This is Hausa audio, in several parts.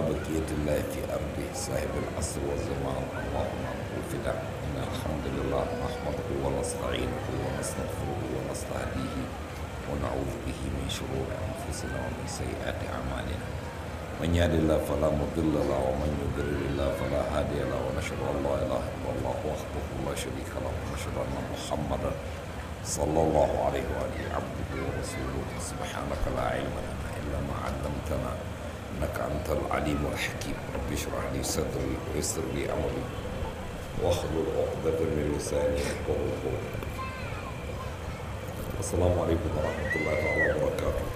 بقية الله في أرضه صاحب العصر والزمان اللهم الفداء إن الحمد لله نحمده ونستعينه ونستغفره ونستهديه ونعوذ به من شرور أنفسنا ومن سيئات أعمالنا من يهد الله فلا مضل له ومن يضلل الله فلا هادي له ونشهد أن لا إله إلا الله وحده لا شريك له ونشهد أن محمدا صلى الله عليه وآله عبده ورسوله سبحانك لا علم لنا إلا ما علمتنا إنك أنت العليم الحكيم رب اشرح لي صدري ويسر لي أمري واحلل عقدة من لساني يفقهوا قولي السلام عليكم ورحمة الله تعالى وبركاته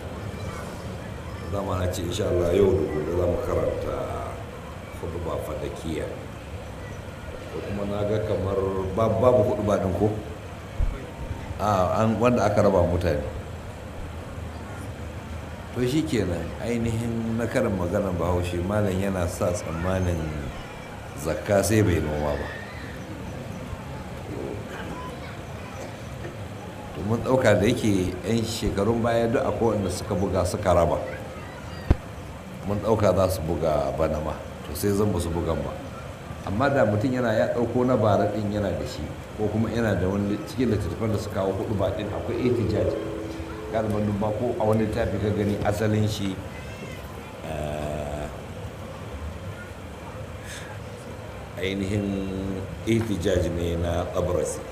dama na ce insha Allah yau da gobe za mu karanta hudu ba fadakiya ko kuma na ga kamar babu hudu ba ɗin ko a wanda aka raba mutane to shi kenan ainihin na karin maganar bahaushe malam yana sa tsammanin zakka sai bai noma ba to mun ɗauka da yake 'yan shekarun baya duk akwai wanda suka buga suka raba mun ɗauka za su buga bana ma to sai zan ba su bugan ba amma da mutum yana ya ɗauko na bara ɗin yana da shi ko kuma yana da wani cikin littattafan da su kawo hudu ba ɗin akwai etijaji galiban duk ko a wani littafi ka gani asalin shi ainihin etijaji ne na tsabarasi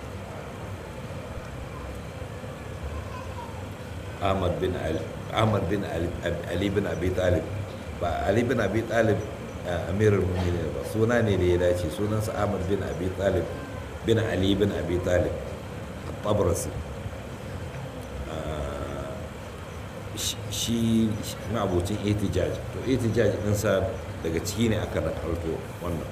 ahmad bin ali ahmad bin ali bin abi talib ba ali bin abi talib amirul mu'minin ba suna ne da ya dace sunansa ahmad bin abi talib bin ali bin abi talib tabrasi shi ma'abocin itijaj to itijaj ɗinsa daga ciki ne aka nakalto wannan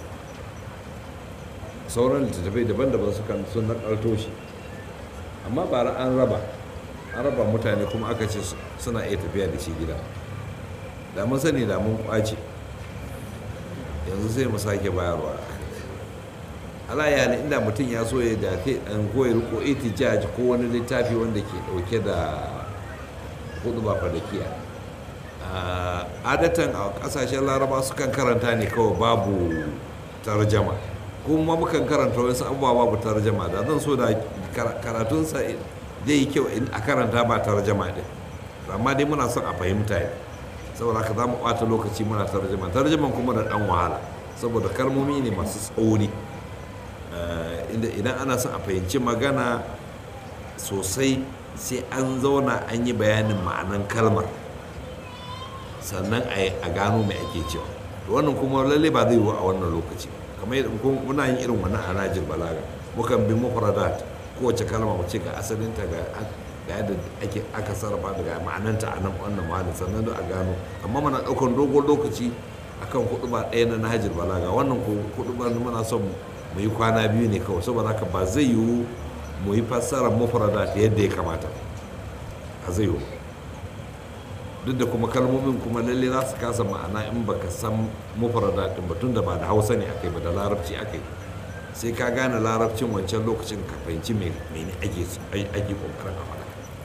sauran littattafai daban-daban sukan sun nakalto shi amma bara an raba an raba mutane kuma aka ce suna iya tafiya da shi gida da mun sani da mun kwace yanzu sai mu sake bayarwa ala ya ne inda mutum ya so ya da kai an koyi riko itijaj ko wani littafi wanda ke dauke da hudu ba fadakiya adatan a kasashen laraba sukan karanta ne kawai babu tarjama kuma mukan karanta wasu abubuwa babu tarjama da zan so da karatunsa zai yi kyau a karanta ba tarjama din amma dai muna son a fahimta ne saboda haka za mu ɓata lokaci muna tarjama tarjaman kuma da ɗan wahala saboda kalmomi ne masu tsauri idan ana son a fahimci magana sosai sai an zauna an yi bayanin ma'anan kalmar sannan a gano mai ake cewa wannan kuma lalle ba zai yiwu a wannan lokaci kamar yadda muna yin irin wannan a najir balaga mukan bi mufradat kowace kalma mu ce ga asalinta ga yadda ake aka sarrafa daga ma'ananta a nan wannan mahallin sannan da a gano amma mana ɗaukar dogon lokaci akan kuɗi ba ɗaya na nahajir balaga wannan kuɗi ba muna son mu yi kwana biyu ne kawai saboda haka ba zai yiwu mu yi fassarar mufrada yadda ya kamata a zai yiwu duk da kuma kalmomin kuma lalle za su kasa ma'ana in baka san mufrada ɗin ba tun da ba da hausa ne akai ba da larabci akai sai ka gane larabcin wancan lokacin ka fahimci mene ake ake kokarin a faɗa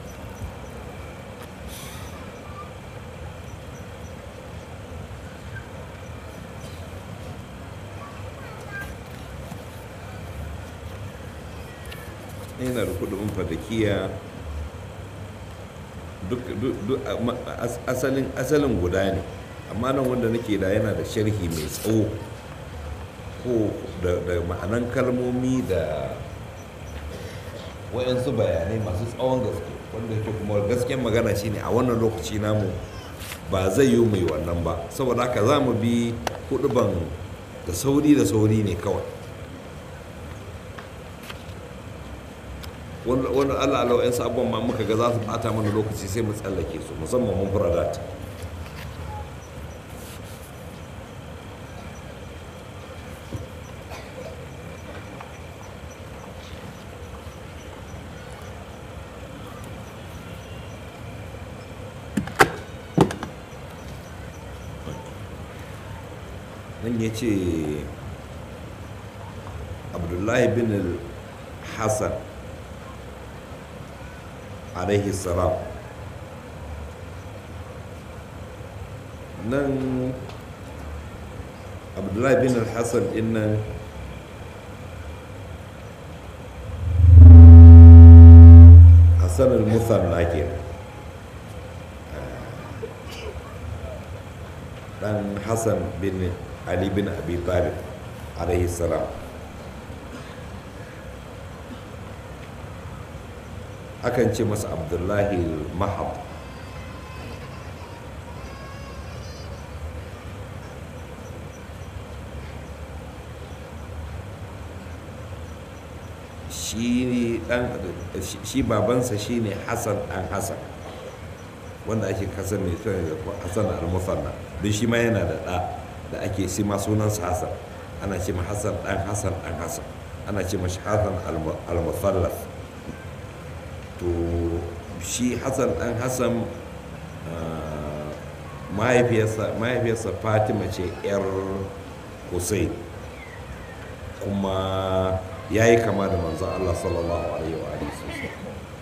yana da kudin fadakiya duk asalin guda ne amma nan wanda nake da yana da sharhi mai tsawo ko da ma'anan kalmomi da wayansu bayanai masu tsawon gaske wanda ke kuma gasken magana shine a wannan lokaci namu ba zai yi mai wannan ba saboda haka za mu bi ban da sauri da sauri ne kawai wani allah alau yan sabon ma muka ga za su bata mana lokaci sai mu tsallake su musamman mun furadat nan ya ce abdullahi bin hassan alaihi salam nan abdullahi bin al-hassan din nan hassan al-musanna ke dan hassan bin ali bin abi talib alaihi salam akan ce masa abdullahi mahab shi dan shi babansa shine hassan dan hassan wanda ake kasar mai kyau da hassan al-musanna don shi ma yana da ɗa da ake si ma sunansa hassan ana ce ma hassan dan hassan dan hassan ana ce mashi hassan al-musallaf to shi hassan dan hassan mahaifiyarsa fatima ce 'yar hussein kuma ya yi kama da manzan allah sallallahu alaihi wa sosai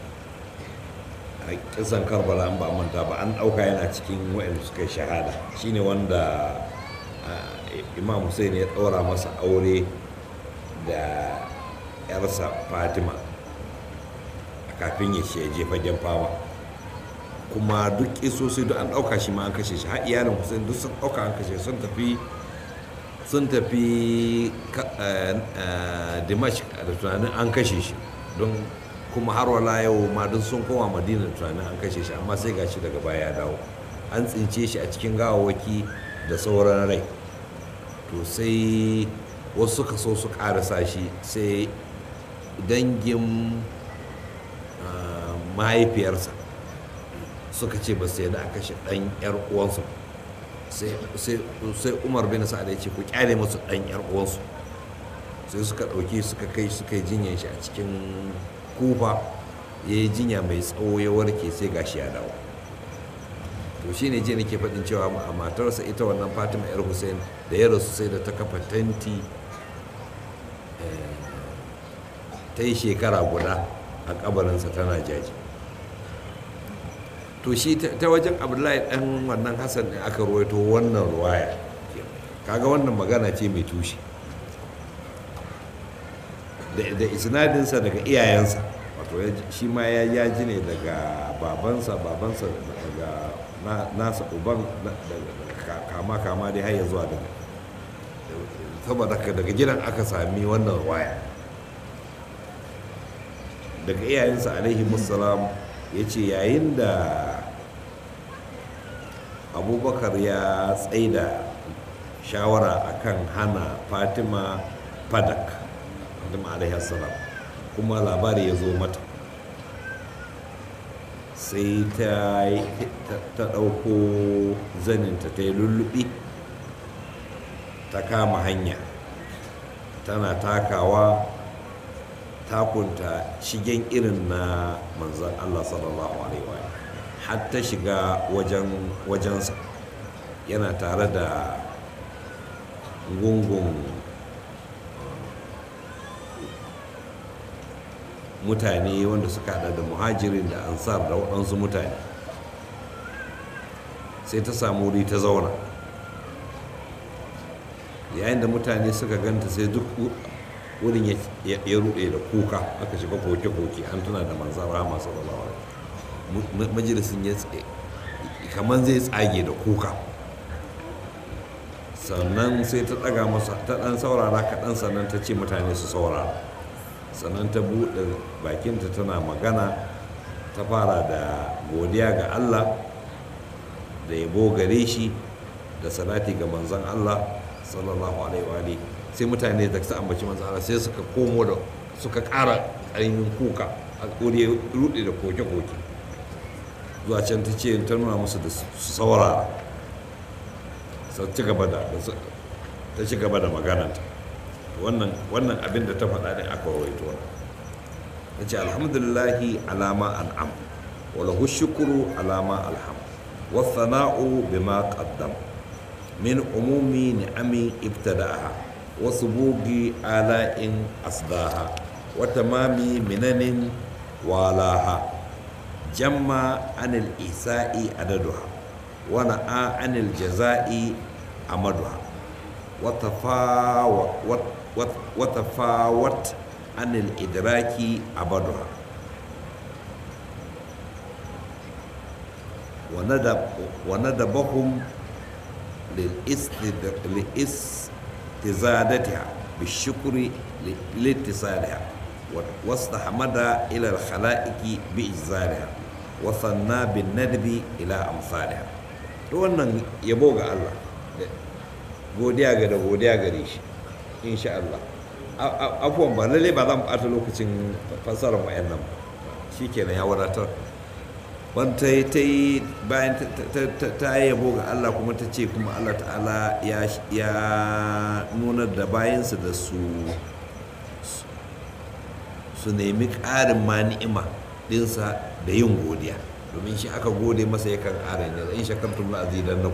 a kisan karbala an ba manta ba an ɗauka yana cikin waɗanda suka yi shahada shine wanda imam hussein ya ɗaura masa aure da 'yarsa fatima kafin ya je fagen fama kuma duk isosi duk an ɗauka shi ma an kashe shi har iyalin hussein duk sun ɗauka an kashe sun tafi sun tafi dimash da tunanin an kashe shi don kuma har wala yau ma duk sun koma madina da tunanin an kashe shi amma sai gashi daga baya ya dawo an tsince shi a cikin gawawaki da sauran rai to sai wasu suka so su karasa shi sai dangin mahaifiyarsa suka ce ba sai da aka shi ɗan 'yar uwansu sai umar bin sa'ad ya ce ku kyale masu ɗan 'yar uwansu sai suka ɗauki suka kai suka yi jinyar shi a cikin kufa ya yi jinya mai tsawo ya warke sai gashi ya dawo to shi ne je nake faɗin cewa a matarsa ita wannan fatima yar hussein da ya rasu sai da ta kafa tanti ta yi shekara guda a kabarinsa tana jaji to shi ta wajen abdullahi dan wannan hassan ne aka ruwaito wannan ruwaya kaga wannan magana ce mai tushe da isnadinsa daga iyayensa wato shi ma ya ji ne daga babansa babansa daga nasa uban kama kama dai har ya zuwa daga saboda daga gidan aka sami wannan ruwaya daga iyayensa alaihi musallam ya ce yayin da abubakar ya tsaida shawara akan hana fatima fadak fatima alaihi salam kuma labari ya zo mata sai ta ɗauko zaninta ta yi lullubi ta kama hanya tana takawa takunta shigen irin na manzan Allah sallallahu alaihi wa har ta shiga wajensa yana tare da gungun mutane wanda suka hada da muhajirin da ansar da waɗansu mutane sai ta samu wuri ta zauna yayin da mutane suka ganta sai duk wurin ya rude da kuka aka shiga koke-koke an tuna da manzan rama sallallahu alaihi majalisin ya tsaye kamar zai tsage da kuka sannan sai ta ɗaga masa ta ɗan saurara kaɗan sannan ta ce mutane su saurara sannan ta buɗe bakinta tana magana ta fara da godiya ga allah da yabo gare shi da salati ga manzan allah sallallahu alaihi wa sai mutane da su ambaci manzan allah sai suka komo da suka ƙara ƙarfin kuka a ƙuri ruɗe da koke-koke zuwa can ta ce ta nuna musu da su saurara ta ci gaba da ta ci gaba da magananta wannan wannan abin da ta faɗa ne aka rawaito wannan ta ce alhamdulillahi alama an'am wa lahu shukru alama alham wa thana'u bima qaddam min umumi ni'ami ibtada'aha wa subugi ala'in asdaha wa tamami minanin walaha jamma anil isa'i adaduha ونأى عن الجزاء أمدها وتفاوت وتفاوت عن الإدراك أبدها وندب وندبهم لاستزادتها بالشكر لاتصالها واستحمد إلى الخلائق بإجزالها وثنى بالندب إلى أمثالها wannan yabo ga Allah godiya ga da godiya gare shi insha Allah afuwan ba lalle ba za mu ɓata lokacin fassarar wa'annan shi kenan ya wadatar wanta ta yi bayan ta yi yabo ga Allah kuma ta ce kuma Allah ta'ala ya nuna da bayansu da su su nemi ƙarin ma ni'ima ɗinsa da yin godiya domin shi aka gode masa yakan ƙara ne in shakartum la azidannakum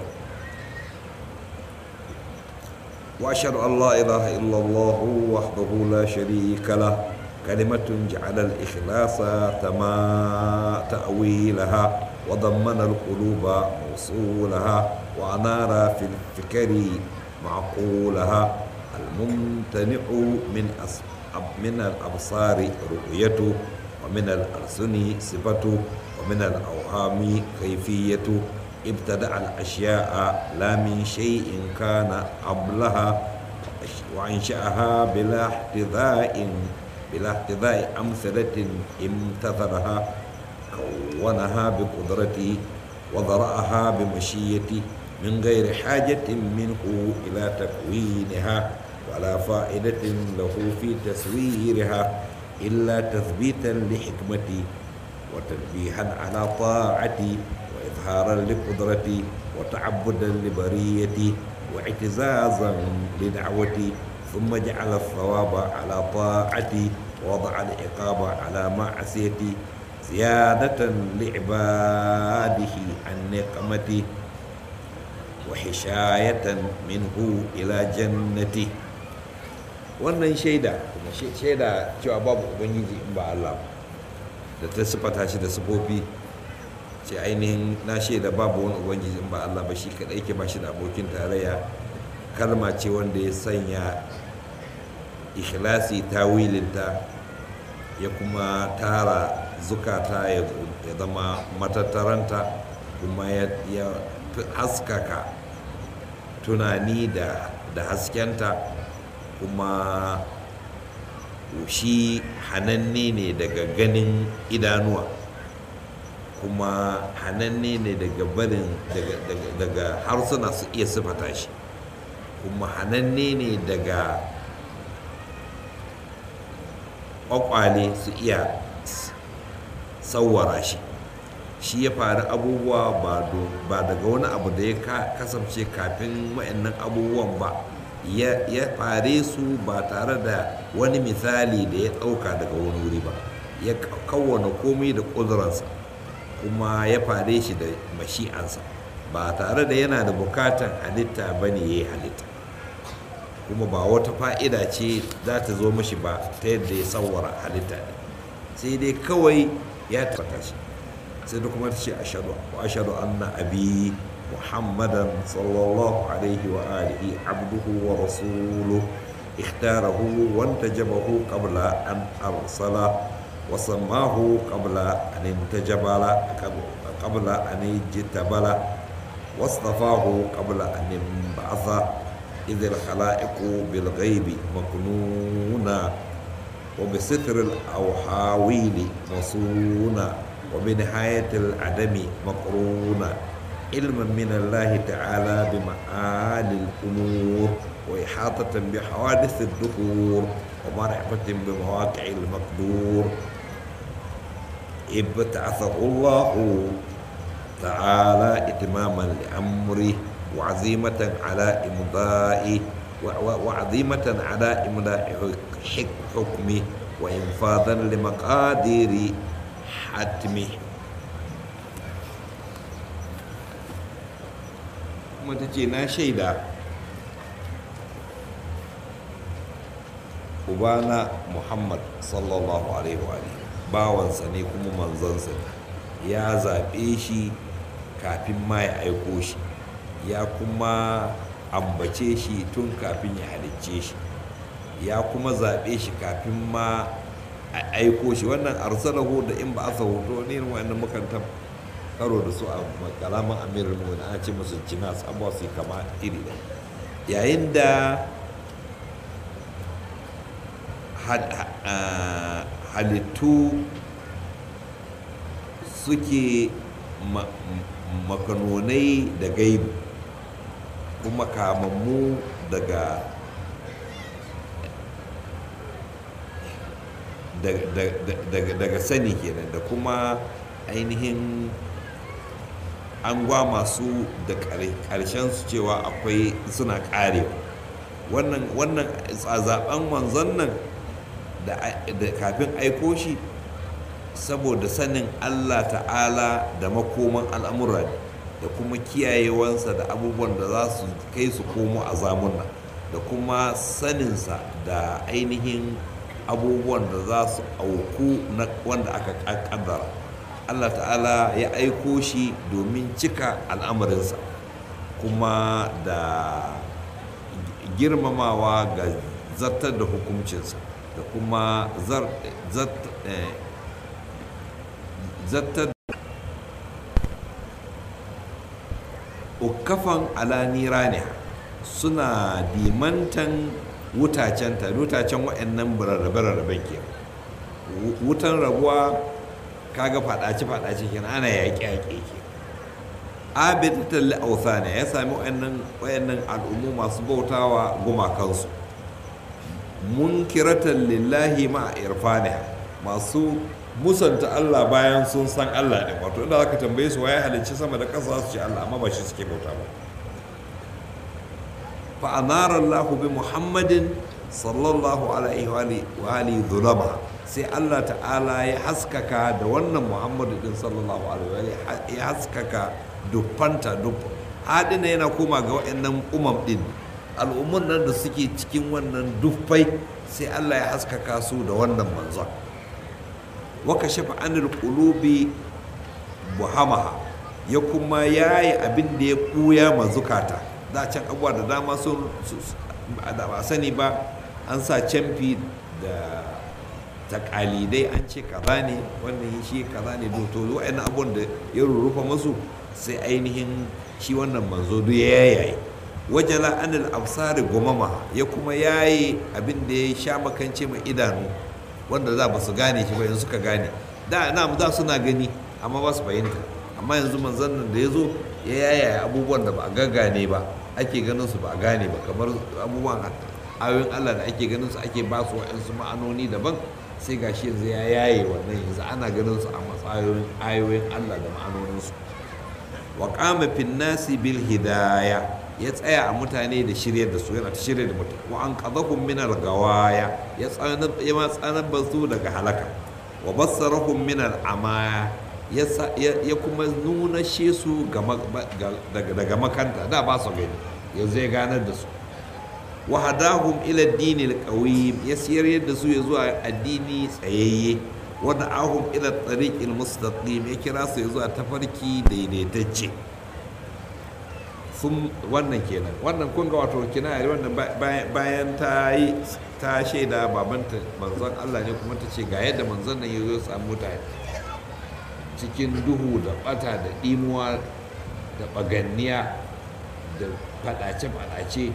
واشهد ان لا اله الا الله وحده لا شريك له كلمة جعل الإخلاص تما تأويلها وضمن القلوب وصولها وأنار في الفكر معقولها الممتنع من من الأبصار رؤيته ومن الألسن صفته ومن الأوهام كيفيته ابتدع الأشياء لا من شيء كان قبلها وأنشأها بلا احتذاء بلا احتذاء أمثلة امتثلها كونها بقدرته وذرأها بمشيته من غير حاجة منه إلى تكوينها ولا فائدة له في تسويرها إلا تثبيتا لحكمتي وتنبيها على طاعتي وإظهارا لقدرتي وتعبدا لبريتي واعتزازا لدعوتي ثم جعل الثواب على طاعتي ووضع العقاب على معصيتي زيادة لعباده عن نقمتي وحشاية منه إلى جنتي wannan shaida kuma shaida cewa babu ubangiji in ba Allah da ta sifata shi da sifofi ce ainihin na shaida babu wani ubangiji in ba Allah ba shi kadai ke ba shi da abokin tarayya kalma ce wanda ya sanya ikhlasi tawilinta ya kuma tara zukata ya zama matattaranta kuma ya haskaka tunani da haskenta kuma shi hananne ne daga ganin idanuwa kuma hananne ne daga barin daga harsuna su iya sifata shi kuma hananne ne daga kwakwale su iya sauwara shi shi ya faru abubuwa ba daga wani abu da ya kasance kafin wa'annan abubuwan ba ya fare su ba tare da wani misali da ya ɗauka daga wani wuri ba ya kawwana komai da ƙuduransa kuma ya fare shi da mashi'ansa ba tare da yana da bukatan halitta ba ne ya yi halitta kuma ba wata fa'ida ce za ta zo mashi ba ta yadda ya tsawara halitta ne sai dai kawai ya tabbata shi sai da kuma ta ce ashadu anna abi محمدا صلى الله عليه وآله عبده ورسوله اختاره وانتجبه قبل أن أرسله وسماه قبل أن انتجبل قبل أن اجتبل واصطفاه قبل أن انبعث إذ الخلائق بالغيب مكنونا وبستر الأوحاويل مصونا وبنهاية العدم مقرونا علما من الله تعالى بمعالي الأمور وإحاطة بحوادث الدهور ومعرفة بمواقع المقدور ابتعثه الله تعالى إتماما لأمره وعزيمة على إمضاء وعزيمة على إمضاء حكمه وإنفاذا لمقادير حتمه kuma ta ce na shaida ubana muhammad sallallahu alaihi wa bawansa ne kuma manzansa ne ya zaɓe shi kafin ma ya aiko shi ya kuma ambace shi tun kafin ya halicce shi ya kuma zaɓe shi kafin ma a aiko shi wannan arsalahu da in ba a hoto ne wannan makantar karo da su a kalaman amirin mu ana ce musu jinas abuwa su kama iri da yayin da halittu suke makanonai da gaibu kuma kamammu daga daga sani kenan da kuma ainihin an gwa masu da ƙarshen su cewa akwai suna ƙarewa wannan wannan zaben manzon nan da kafin aiko shi saboda sanin allah ta'ala da makoman al'amura da kuma kiyayewansa da abubuwan da za su kai su komo a zamuna da kuma saninsa da ainihin abubuwan da za su auku na wanda aka kaddara allah ta'ala ya aiko shi domin cika al'amarinsa kuma da girmamawa ga zartar da hukuncinsa da kuma zartar ukafan alanira ne suna dimantan wutacenta wutacen waɗannan rarrabe-rarraben ke wutan rabuwa kaga faɗace-faɗace kenan ana yaƙe-yaƙe ke abidatan li'ausa ne ya sami waɗannan al'ummu masu bautawa gumakansu munkiratan lillahi ma irfaniha masu musanta Allah bayan sun san Allah ne wato inda zaka tambaye su waye halicci sama da ƙasa su ce Allah amma ba shi suke bauta ba fa anara Allah bi Muhammadin sallallahu alaihi wa alihi dhulama sai Allah ta'ala ya haskaka da wannan Muhammadu din sallallahu alaihi wa ya haskaka dufanta dufan hadina yana koma ga waɗannan umam din al'ummun nan da suke cikin wannan dufai sai Allah ya haskaka su da wannan manzon waka shafa anil qulubi buhamaha ya kuma yayi abin da ya ɓuya ma zukata da can abuwa da dama sun da ba sani ba an sa camfi da takalidai an ce kaza ne wannan shi kaza ne to wa'annan abubuwan da ya rurrufa masu sai ainihin shi wannan manzo duk ya yayi wajala anil absari gumama ya kuma yayi abin da ya sha makance mai idanu wanda za ba su gane shi ba yanzu suka gane da na za suna gani amma ba su fahimta amma yanzu manzon nan da ya zo ya yaya abubuwan da ba a gaggane ba ake ganin su ba a gane ba kamar abubuwan ayoyin Allah da ake ganin su ake ba su wa'ansu ma'anoni daban sai gashi yanzu ya yaye wannan yanzu ana ganin su a matsayoyin ayoyin Allah da ma'anoninsu wa qama fin nasi bil hidaya ya tsaya a mutane da shiryar da su yana ta shirya da mutane wa an qadahum min al gawaya ya tsana ya ma tsanar su daga halaka wa bassarahum min al amaya ya kuma nuna she su daga makanta da ba su gani yanzu ya ganar da su wa hadahum ila dinil qawim ya siyar yadda su ya zuwa addini tsayayye wa da'ahum ila tariqil mustaqim ya kira su ya zuwa tafarki daidaitacce sun wannan kenan wannan kun ga wato kina wannan bayan ta yi ta shaida babanta manzon Allah ne kuma ta ce ga yadda manzon nan ya zo samu mutane cikin duhu da bata da imuwa da baganniya da fadace-fadace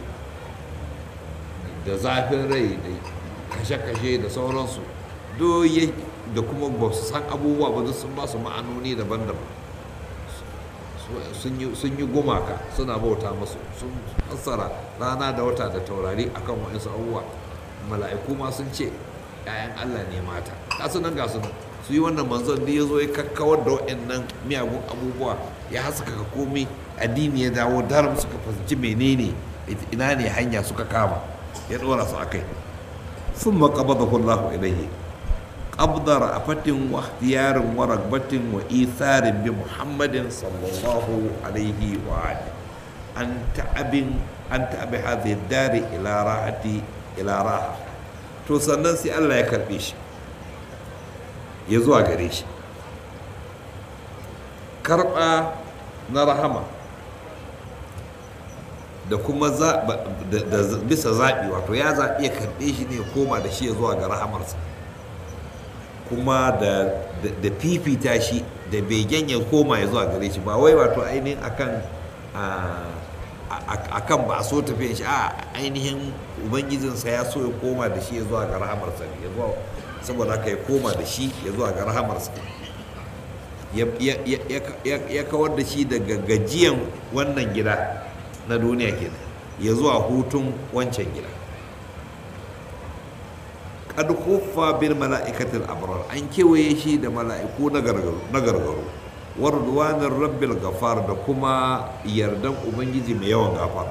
da zafin rai da kashe-kashe da sauransu doye da kuma ba su san abubuwa ba sun ba su ma'anoni daban-daban sun yi gumaka suna bauta masu sun fassara rana da wata da taurari akan wa'insu abubuwa mala'iku ma sun ce 'ya'yan allah ne mata kasu nan ga su su yi wannan manzon da ya zo ya kakkawar da wa'annan miyagun abubuwa ya haskaka komai addini ya dawo daram suka fahimci menene ina ne hanya suka kama ya ɗora su a kai sun maƙabada kullahu ilaihi ƙabdar a fatin wa ikhtiyarin wa ragbatin wa isarin bi muhammadin sallallahu alaihi wa alihi an ta'abin an ta'abi hadhihi dari ila rahati ila raha to sannan sai Allah ya karbe shi ya zuwa gare shi karba na rahama da kuma bisa zaɓi wato ya zaɓi ya karɓe shi ne koma da shi ya zuwa ga rahamarsa kuma da fifita shi da begen ya koma ya zuwa gare shi ba wai wato ainihin akan akan ba a so tafiyan shi a ainihin ubangijinsa ya so ya koma da shi ya zuwa ga rahamarsa ne saboda haka ya koma da shi ya zuwa ga rahamarsa ya kawar da shi daga gajiyan wannan gida na duniya kenan ya zuwa hutun wancan gida kad kuffa bil mala'ikatil abrar an kewaye shi da mala'iku na gargaro warduwanin rabbil gafar da kuma yardan ubangiji mai yawan gafar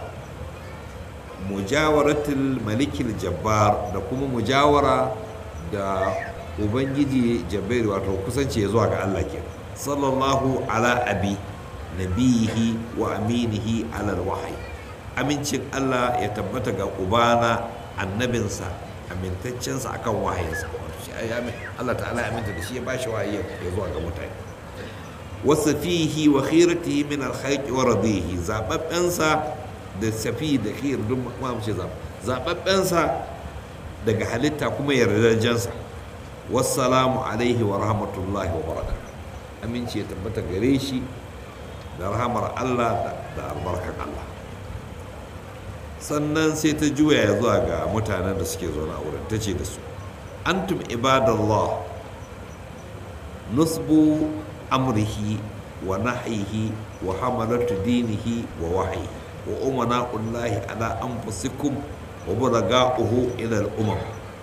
mujawaratul malikil jabbar da kuma mujawara da ubangiji jabbar wato kusanci ya zuwa ga Allah ke sallallahu ala abi nabihi wa aminihi ala wahayi amincin Allah ya tabbata ga ubana annabinsa amintaccensa akan wahayinsa Allah ta'ala aminta da shi ya bashi wahayi ya zuwa ga mutane wasu fihi wa khiratihi min alhaiki wa radihi zababbensa da safi da khir duk ma mu ce zababbensa daga halitta kuma yardajensa wassalamu alaihi wa rahmatullahi wa barakatuh aminci ya tabbata gare shi da rahamar Allah da albarkar Allah sannan sai ta juya ya zuwa ga mutanen da suke zaune a wurin ta ce da su antum ibadallah nusbu amrihi wa nahyihi wa hamalatu dinihi wa wahyi wa umana'ullahi ala anfusikum wa buraga'uhu ila al-umam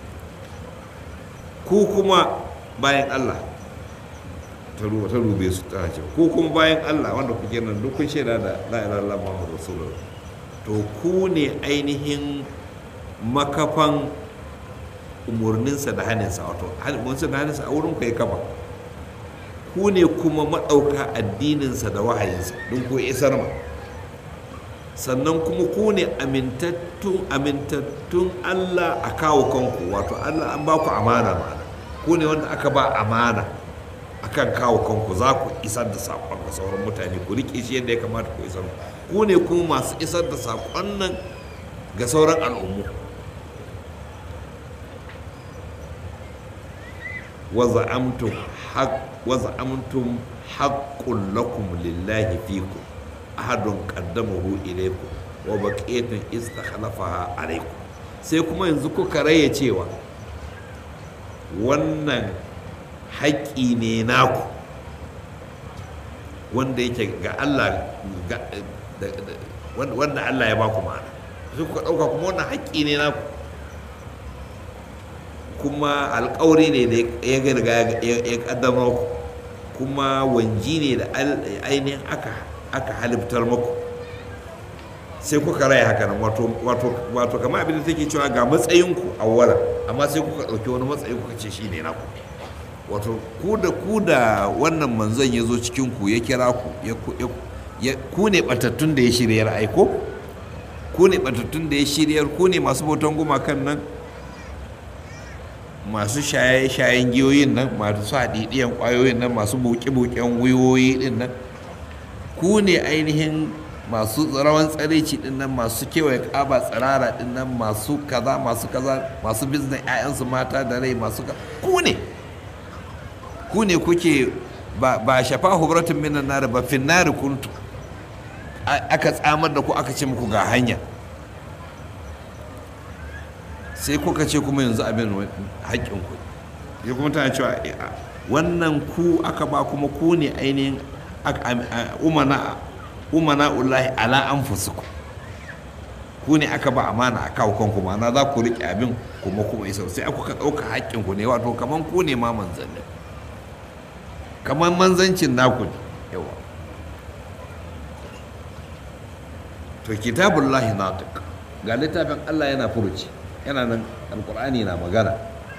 ku kuma bayan Allah ta rube su ta ce ku kuma bayan Allah wanda kuke nan duk kun shaida da la ilaha illallah muhammadu rasulullah to ku ne ainihin makafan umarninsa da hannunsa wato umarninsa da hannunsa a wurin ku ya kafa ku ne kuma maɗauka addininsa da wahayinsa don ku isar ma sannan kuma ku ne amintattun Allah a kawo kanku wato Allah an ba ku amana ma'ana ku ne wanda aka ba amana akan kawo kanku za ku isar da saƙon ga sauran mutane ku riƙe shi yadda ya kamata ku isar ku ne kuma masu isar da saƙon nan ga sauran al'ummu وزعمتم حق وزعمتم حق لكم لله فيكم أحد قدمه إليكم وبقية استخلفها عليكم sai kuma yanzu kuka raya cewa wannan haƙƙi ne naku wanda yake ga Allah wanda Allah ya baku ma'ana sai kuka ɗauka kuma wannan haƙƙi ne naku kuma alkawari ne da ya riga ya kaddamar ku kuma wanji ne da ainihin aka halittar muku sai kuka raya haka nan wato kama abin da take cewa ga matsayinku a wala amma sai kuka ɗauki wani matsayi kuka ce shi ne naku wato ku da ku da wannan manzon ya zo cikin ku ya kira ku ku ne batattun da ya shiryar aiko ku ne batattun da ya shiryar ku ne masu bautan gumakan nan masu shaye-shayen giyoyin nan masu haɗiɗiyan ƙwayoyin nan masu buƙe-buƙen wiwoyi ɗin nan ku ne ainihin masu rawan tsareci ɗin nan masu kewaye ƙaba tsirara ɗin nan masu kaza masu kaza masu biznes 'ya'yansu mata da rai masu ku ne ku ne kuke ba shafa hubratun minan nari ba finnari kuntu aka tsamar da ku aka ce muku ga hanya sai kuka ce kuma yanzu abin haƙƙin ku ya kuma tana cewa wannan ku aka ba kuma ku ne ainihin umana ullahi ala an fusuku ku ne aka ba amana a kawo kanku ma'ana za ku riƙe abin kuma kuma isa sai aka ɗauka haƙƙin ku ne wato kaman ku ne ma manzannin kaman manzancin naku ne yawa to kitabullahi natiq ga littafin Allah yana furuci yana nan alkur'ani na magana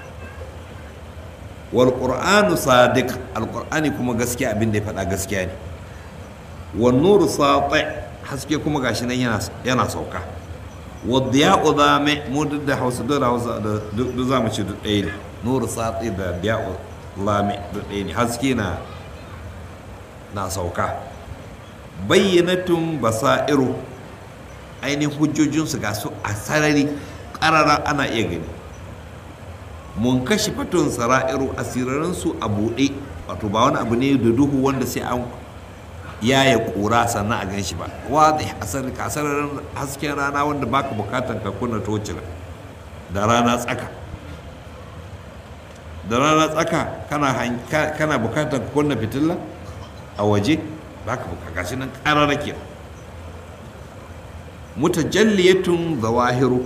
wal qur'anu sadiq alkur'ani kuma gaskiya abin da ya faɗa gaskiya ne wan nuru sati haske kuma gashi nan yana yana sauka wa diya'u zame mu duk da hausa da hausa da duk za mu ci duk ɗaya ne nuru sati da diya'u lame duk ɗaya ne haske na na sauka bayyanatun basairu ainihin hujjojinsu ga su a sarari ƙarara ana iya gani mun kashi fatun sara'iru asirarinsu a buɗe wato ba wani abu ne da duhu wanda sai an yaya ƙura sannan a gan shi ba wadda asararin hasken rana wanda baka bukatan ka kunna tocila da rana tsaka da rana tsaka kana bukatan ka kunna fitilla a waje baka bukata gashi nan ƙarara ke mutajalliyatun zawahiru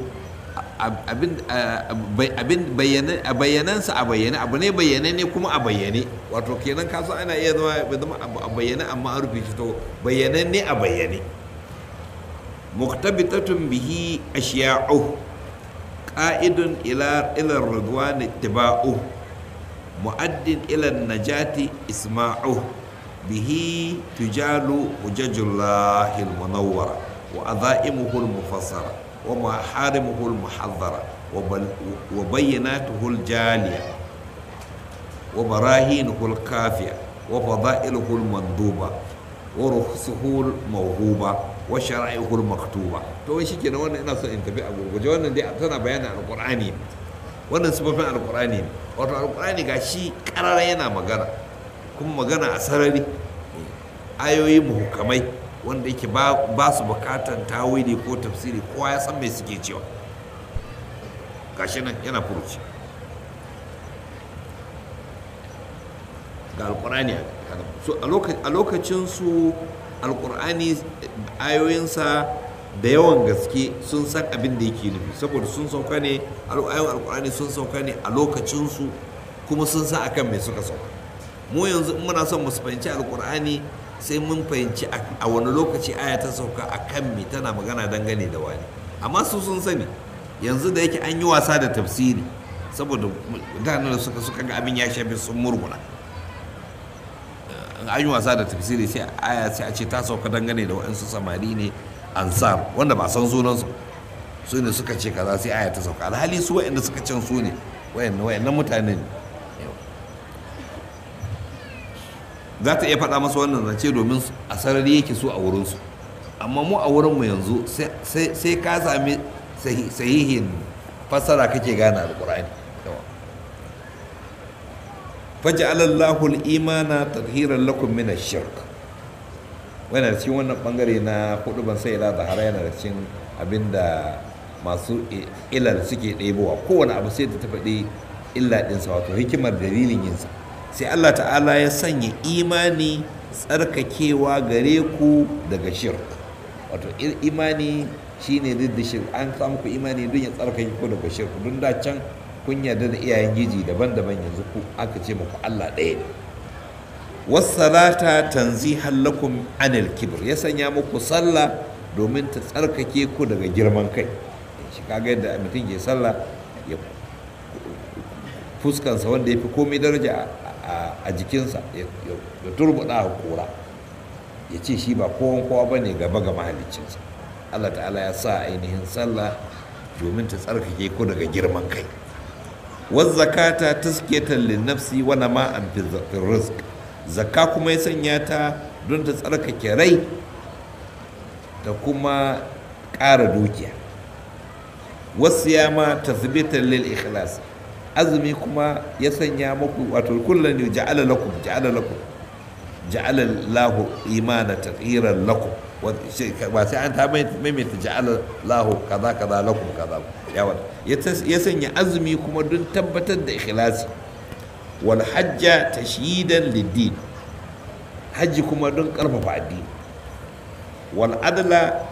abin bayyanansa a bayyane abu ne bayyane ne kuma a bayyane wato kenan kaso ana iya zama a bayyane amma an rufe shi to bayyane ne a bayyane muktabitatun bihi ashiya'u qa'idun ila ila ridwan ittiba'u mu'addin ila najati isma'u bihi tujalu hujajullah al-munawwara wa adha'imuhu al-mufassara ومحارمه المحظرة وبيناته الجالية وبراهينه الكافية وفضائله المندوبة ورخصه الموهوبة وشرائعه المكتوبة to shi kenan wannan ina son in tafi a gurguje wannan dai tana bayanin alqur'ani wannan sifofin alqur'ani ne wato alqur'ani ga shi karara yana magana kuma magana a sarari ayoyi muhukamai wanda yake ba su bukatan tawili ko tafsiri kowa ya san me suke cewa gashi nan yana furuci ga alkurani a lokacin su alkurani ayoyinsa da yawan gaske sun san abin da yake nufi saboda sun sauka ne ayoyin alkurani sun sauka ne a lokacinsu kuma sun san akan me suka sauka mu yanzu in muna son mu fahimci alkur'ani sai mun fahimci a wani lokaci aya ta sauka a kan me tana magana dangane da wani amma su sun sani yanzu da yake an yi wasa da tafsiri saboda mutanen da suka suka ga abin ya shafi sun murguna an yi wasa da tafsiri sai aya sai a ce ta sauka dangane da waɗansu samari ne ansar wanda ba san sunansu su ne suka ce kaza sai aya ta sauka alhali su waɗanda suka can su ne waɗannan mutane ne za ta iya faɗa masa wannan zance domin a sarari yake so a wurinsu amma mu a wurinmu yanzu sai ka sami sahihin fassara kake gane alƙur'ani faj'alallahu al-imana tadhiran lakum min ash-shirk wannan cikin wannan bangare na hudu ban sai ila zahara yana da cikin abinda masu ilal suke ɗebowa kowane abu sai ta faɗi illa ɗinsa wato hikimar dalilin yinsa sai Allah ta'ala ya sanya imani tsarkakewa gare ku daga shirk wato imani shine da shirk an samu ku imani don ya tsarkake ku daga shirk don da can kun yarda da iyayen giji daban-daban yanzu ku aka ce muku Allah ɗaya ne wassalata tanzihan lakum anil kibr ya sanya muku sallah domin ta tsarkake ku daga girman kai shi kaga yadda mutum ke sallah ya fuskansa wanda ya fi komai daraja a jikinsa ya turbuɗa a kura ya ce shi ba kowan kowa ba ne gaba ga mahaliccinsa allah ta'ala ya sa ainihin sallah domin ta tsarkake ku daga girman kai wazzakata taskiyatan linnafsi wa nama'an fi rizq zakka kuma ya sanya ta don ta tsarkake rai da kuma ƙara dukiya wasu yama tasbitan lil ikhlas azumi kuma ya sanya muku wato kullum ne ja'ala lakum ja'ala lakum ja'ala lahu imana taghiran lakum ba sai an ta maimaita ja'ala lahu kaza kaza lakum kaza yawa ya sanya azumi kuma don tabbatar da ikhlasi wal hajja tashyidan lid hajji kuma don karfafa addini wal adla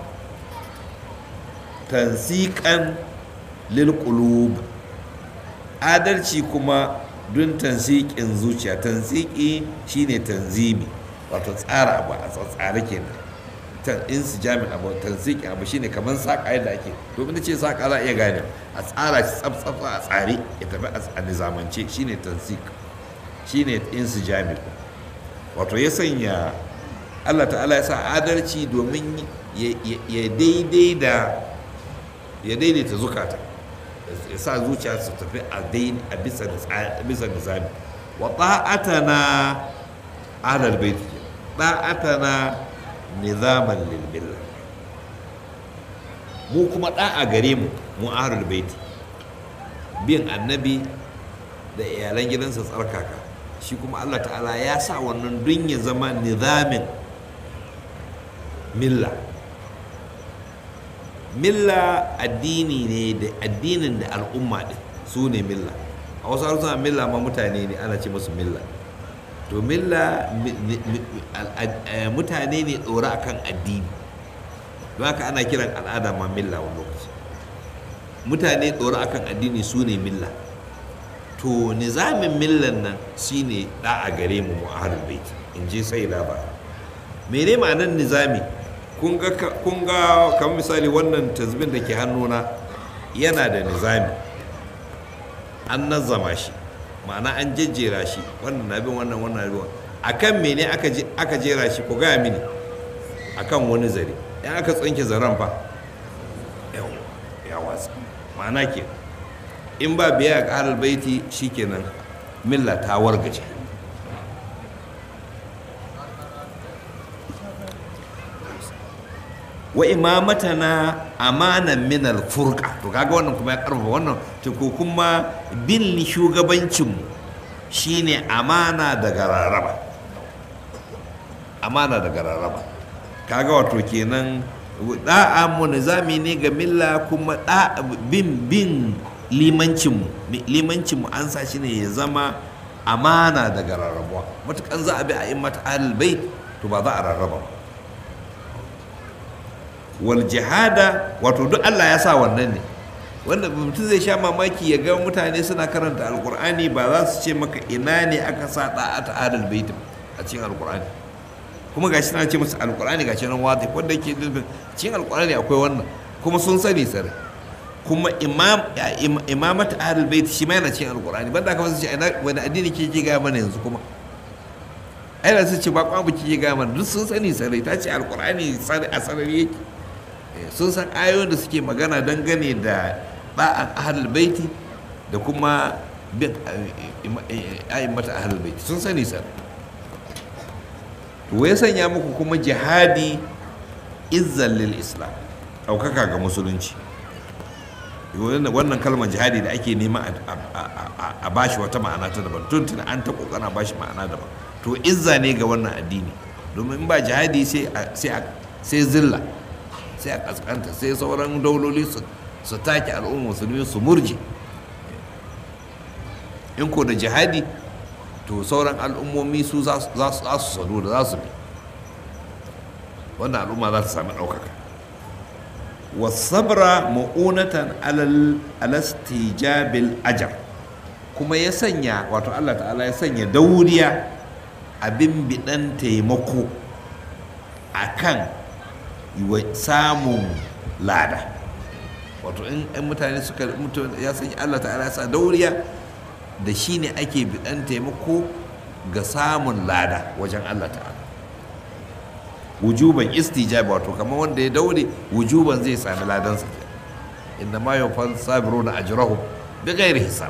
tansiqan lil qulub adalci kuma don tansiƙin zuciya tansiƙi shine tanzimi wato tsara abu a tsare kenan in su jami abu tansiƙi abu shine kamar saƙa yadda ake domin da ce saƙa za a iya gane a tsara shi tsaf a tsare ya tafi a nizamance shine tansiƙ shine in su jami wato ya sanya Allah ta'ala ya sa adalci domin ya daidai da ya daidaita zukata ya sa zuciya su tafi a a bisa nizami wa ta'atana ahlal bait ta'atana nizaman lil milla mu kuma da'a gare mu mu ahlul baiti bin annabi da iyalan gidansa tsarkaka shi kuma Allah ta'ala ya sa wannan dun ya zama nizamin milla milla addini ne da addinin da al'umma ɗin su ne milla a wasu harsuna milla ma mutane ne ana ce musu milla to milla mutane ne ɗora akan addini don haka ana kiran al'ada ma milla wani lokaci mutane ɗora akan addini su ne milla to nizamin millan nan shine da a gare mu mu ahlul bait in ji sai da ba mene ma'anar nizami kun ga kamar misali wannan tasbin da ke hannuna yana da nizami an nazama shi ma'ana an jejjera shi wannan na bin wannan wannan bin akan mene aka jera shi ko gaya mini akan wani zare in aka tsinke zaren fa ya watsa ma'ana ke in ba biya ga ahlul baiti shikenan milla ta wargaje wa imamatana amanan min alfurqa to kaga wannan kuma ya karfafa wannan to ko kuma bin shugabancin mu shine amana daga raraba amana daga raraba kaga wato kenan da'a mu nizami ne ga milla kuma da bin bin limancin mu limancin mu an sa shi ne ya zama amana daga rarrabuwa matukan za a bi a immata ahlul bait to ba za a rarraba ba wal jihada wato duk Allah ya sa wannan ne wanda mutum zai sha mamaki ya ga mutane suna karanta alkur'ani ba za su ce maka ina ne aka sa da'ata adal baitin a cikin alkur'ani kuma gashi na ce musu alkur'ani gashi nan wata wanda yake nufin cikin alkur'ani akwai wannan kuma sun sani sare kuma imam imamata adal bait shi ma yana cikin alkur'ani banda aka ce ina wani addini ke ke ga mana yanzu kuma ai da su ce ba kwa ke ga mana duk sun sani sare ta ce alkur'ani a sarari yake sun san ayoyin da suke magana dangane da ba'an ahlul baiti da kuma bin ayin mata ahlul baiti sun sani san to ya sanya muku kuma jihadi izzan lil islam ɗaukaka ga musulunci wannan kalmar jihadi da ake nema a bashi wata ma'ana ta daban tun tun an ta kokana bashi ma'ana daban to izza ne ga wannan addini domin in ba jihadi sai zilla sai a kaskanta sai sauran dauloli su take al'umma musulmi su murje in ko da jihadi to sauran al'ummomi su za su sanu da za su bi wannan al'umma za su sami ɗaukaka wasabra ma'unatan alastijabil ajar kuma ya sanya wato allah ta'ala ya sanya dauriya abin biɗan taimako a kan samun lada wato in mutane suka ya sanya Allah ta'ala ya sa dauriya da shi ne ake bidan taimako ga samun lada wajen Allah ta'ala wujuban istijaba wato kamar wanda ya daure wujuban zai sami ladansa inda ma yau fa sabiru na ajrahu bi ghairi hisab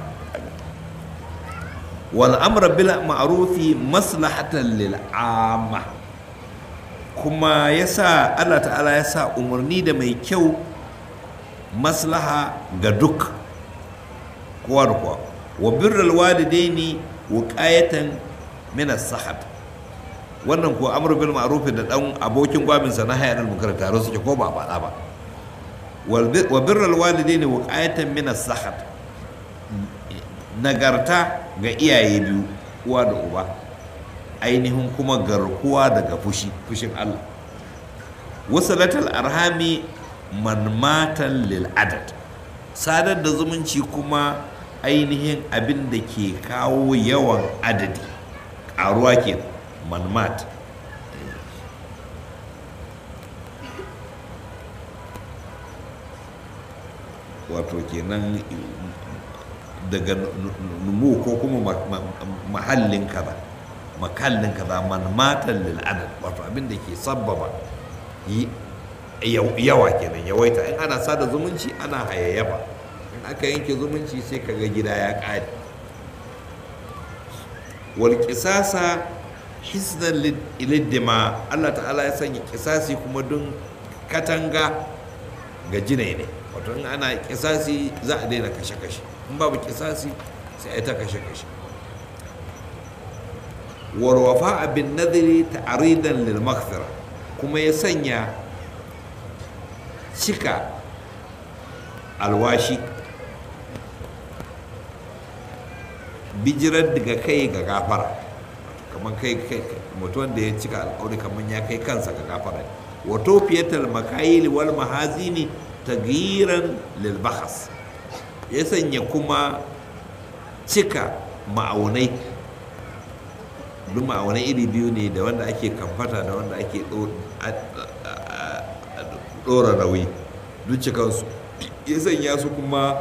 wal amra bil ma'rufi maslahatan lil amma kuma ya sa allah ta'ala ya sa umarni da mai kyau maslaha ga duk kowa da kowa wa birral walidaini wuqayatan min as-sahat wannan ko amru bil ma'ruf da dan abokin gwabinsa na hayar munkar tare suke ko ba faɗa ba wa birral walidaini wuqayatan min as-sahat nagarta ga iyaye biyu uwa da uba ainihin kuma garkuwa daga fushi fushin Allah wasalatul arhami manmatan lil adad sadar da zumunci kuma ainihin abin da ke kawo yawan adadi ƙaruwa ke manmat wato kenan daga numu ko kuma mahallin kaza makallin kaza man matan lil adad wato abin da ke sabbaba yawa kenan yawaita in ana sada zumunci ana hayayyafa in aka yanke zumunci sai kaga gida ya ƙare wal qisasa hisnan iliddima Allah ta'ala ya sanya kisasi kuma don katanga ga jinai ne wato in ana kisasi za a daina kashe-kashe in babu kisasi sai a yi ta kashe-kashe warwafa abin nadiri ta'aridan lil maghfira kuma ya sanya cika alwashi bijirar daga kai ga gafara kamar kai mutum da ya cika alƙawari kamar ya kai kansa ga gafara wato fiyatal makayili wal mahazini tagiran lil bahas ya sanya kuma cika ma'aunai duk ma'aunai iri biyu ne da wanda ake kamfata da wanda ake ɗora nauyi duk cikansu ya sanya su kuma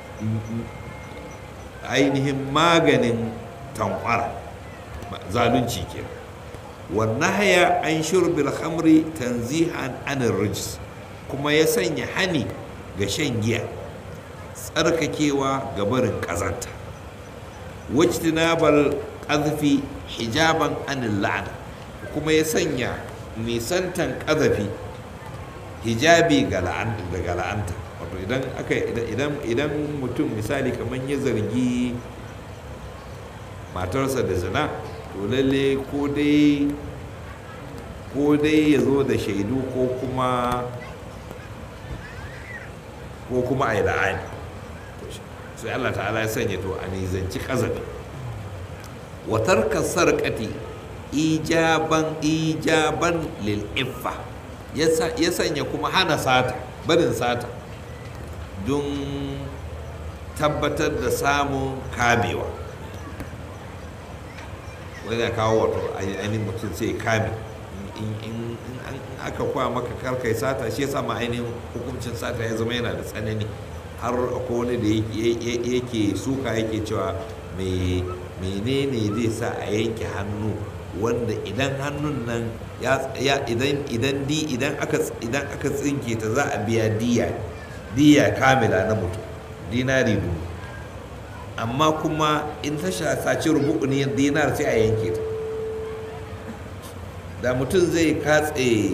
ainihin maganin tankwara zalunci ke wannan haya an shurbil hamri tanzihan anin rijis kuma ya sanya hani ga shan giya tsarkakewa ga barin ƙazanta wajtinabal ƙazafi hijaban anin la'ana kuma ya sanya nisantan ƙazafi hijabi daga la'anta wato idan aka idan idan mutum misali kamar ya zargi matarsa da zina to lalle ko dai ko dai ya zo da shaidu ko kuma ko kuma a yi la'ani sai Allah ta'ala ya sanya to a nizanci kazabi watar kasar kati ijaban ijaban lil iffa ya sanya kuma hana sata barin sata don tabbatar da samun kamewa wani ya kawo wato ainihin mutum sai kame in aka kwa maka karkai sata shi yasa ma ainihin hukuncin sata ya zama yana da tsanani har akwai wani da yake suka yake cewa menene zai sa a yanke hannu wanda idan hannun nan ya idan idan di idan aka idan aka tsinke ta za a biya diya diya kamila na mutum dinari dubu amma kuma in ta saci rubu'uni dinar sai a yanke ta da mutum zai katse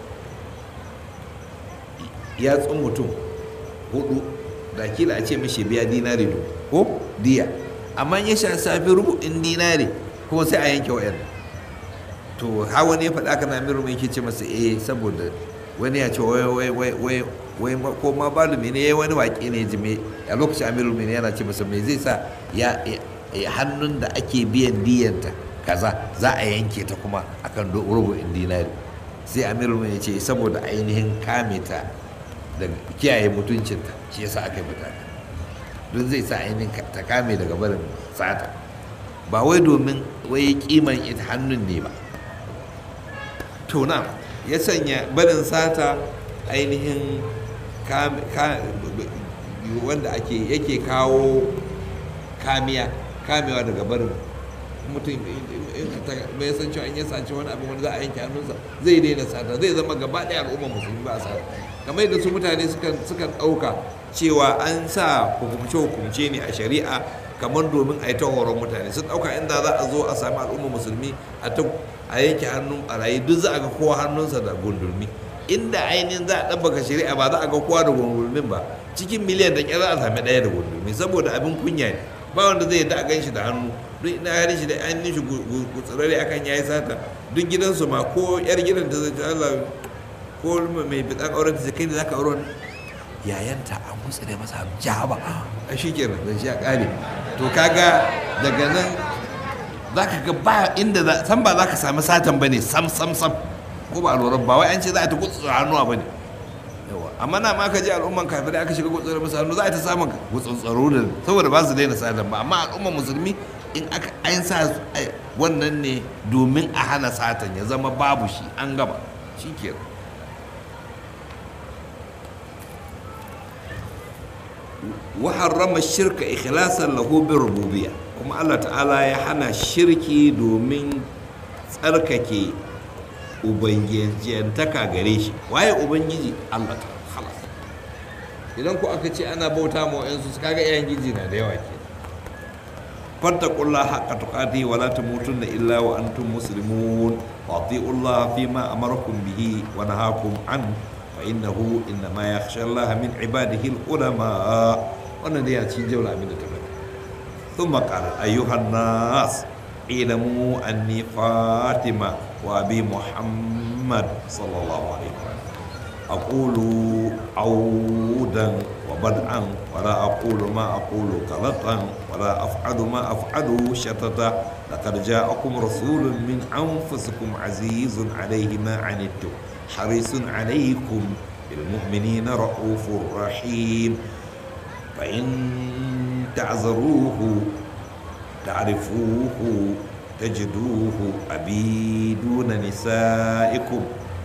yatsun mutum hudu da kila a ce mishi biya dinari dubu ko diya amma ya sha safi rubu'in dinari kuma sai a yanke wa'yan to ha wani ya faɗa ka na miru mai ke ce masa eh saboda wani ya ce wai wai wai wai wai ko ma balumi ne wani waƙe ne ji a lokacin amiru mai yana ce masa me zai sa ya hannun da ake biyan diyanta kaza za a yanke ta kuma akan rubu'in dinari sai amiru mai ce saboda ainihin kame ta da kiyaye mutuncinta shi yasa aka yi mutane don zai sa ainihin ta kame daga barin sata ba wai domin wai kiman ita hannun ne ba tuna ya sanya barin sata ainihin wanda ake yake kawo kamiya kamewa daga barin mutum bai san cewa in ya saci wani abin wani za a yanke hannunsa zai daina sata zai zama gaba ɗaya al'ummar musulmi ba a sata kamar yadda su mutane sukan ɗauka cewa an sa hukumce-hukumce ne a shari'a kamar domin a yi ta horon mutane sun ɗauka inda za a zo a sami al'ummar musulmi a yanke hannun ɓarayi duk za a ga kowa hannunsa da gundulmi inda ainihin za a ɗabbaka shari'a ba za a ga kowa da gundulmin ba cikin miliyan da ƙyar za a sami ɗaya da gundulmi saboda abin kunya ne ba wanda zai yadda a gan shi da hannu duk ina harin shi da an shi gutsirare akan yayi sata duk gidansu ma ko yar gidan ta zai Allah ko mai bidan auren ta kai da zaka auren yayanta an gutsire masa jaba a shi kenan da shi a kare to kaga daga nan zaka ga ba inda san ba zaka sami satan bane sam sam sam ko ba lura ba wai an ce za a ta gutsura hannuwa bane yawa amma na ma ka ji al'umman kafirai aka shiga gutsura masa hannu za a ta samun gutsutsaro da saboda ba su daina satan ba amma al'umman musulmi in aka an sa wannan ne domin a hana satan ya zama babu shi an gaba shi ke wa harrama shirka ikhlasan lahu bi rububiyya kuma Allah ta'ala ya hana shirki domin tsarkake ubangijiyantaka gare shi waye ubangiji Allah ta halas idan ku aka ce ana bauta ma wa'yansu su kaga iyayen giji na da yawa ke فاتقوا الله حق تقاته ولا تموتن إلا وأنتم مسلمون وأطيعوا الله فيما أمركم به ونهاكم عنه فإنه إنما يخشى الله من عباده العلماء wannan dai a cikin jawla abin da ta faɗi ثم قال أيها الناس اعلموا أني فاطمة وأبي محمد صلى الله عليه وسلم أقول عودا وبدءا ولا أقول ما أقول غلطا ولا أفعل ما أفعل شتتا لقد جاءكم رسول من أنفسكم عزيز عليه ما عنتم حريص عليكم بالمؤمنين رؤوف رحيم فإن تعذروه تعرفوه تجدوه أبي دون نسائكم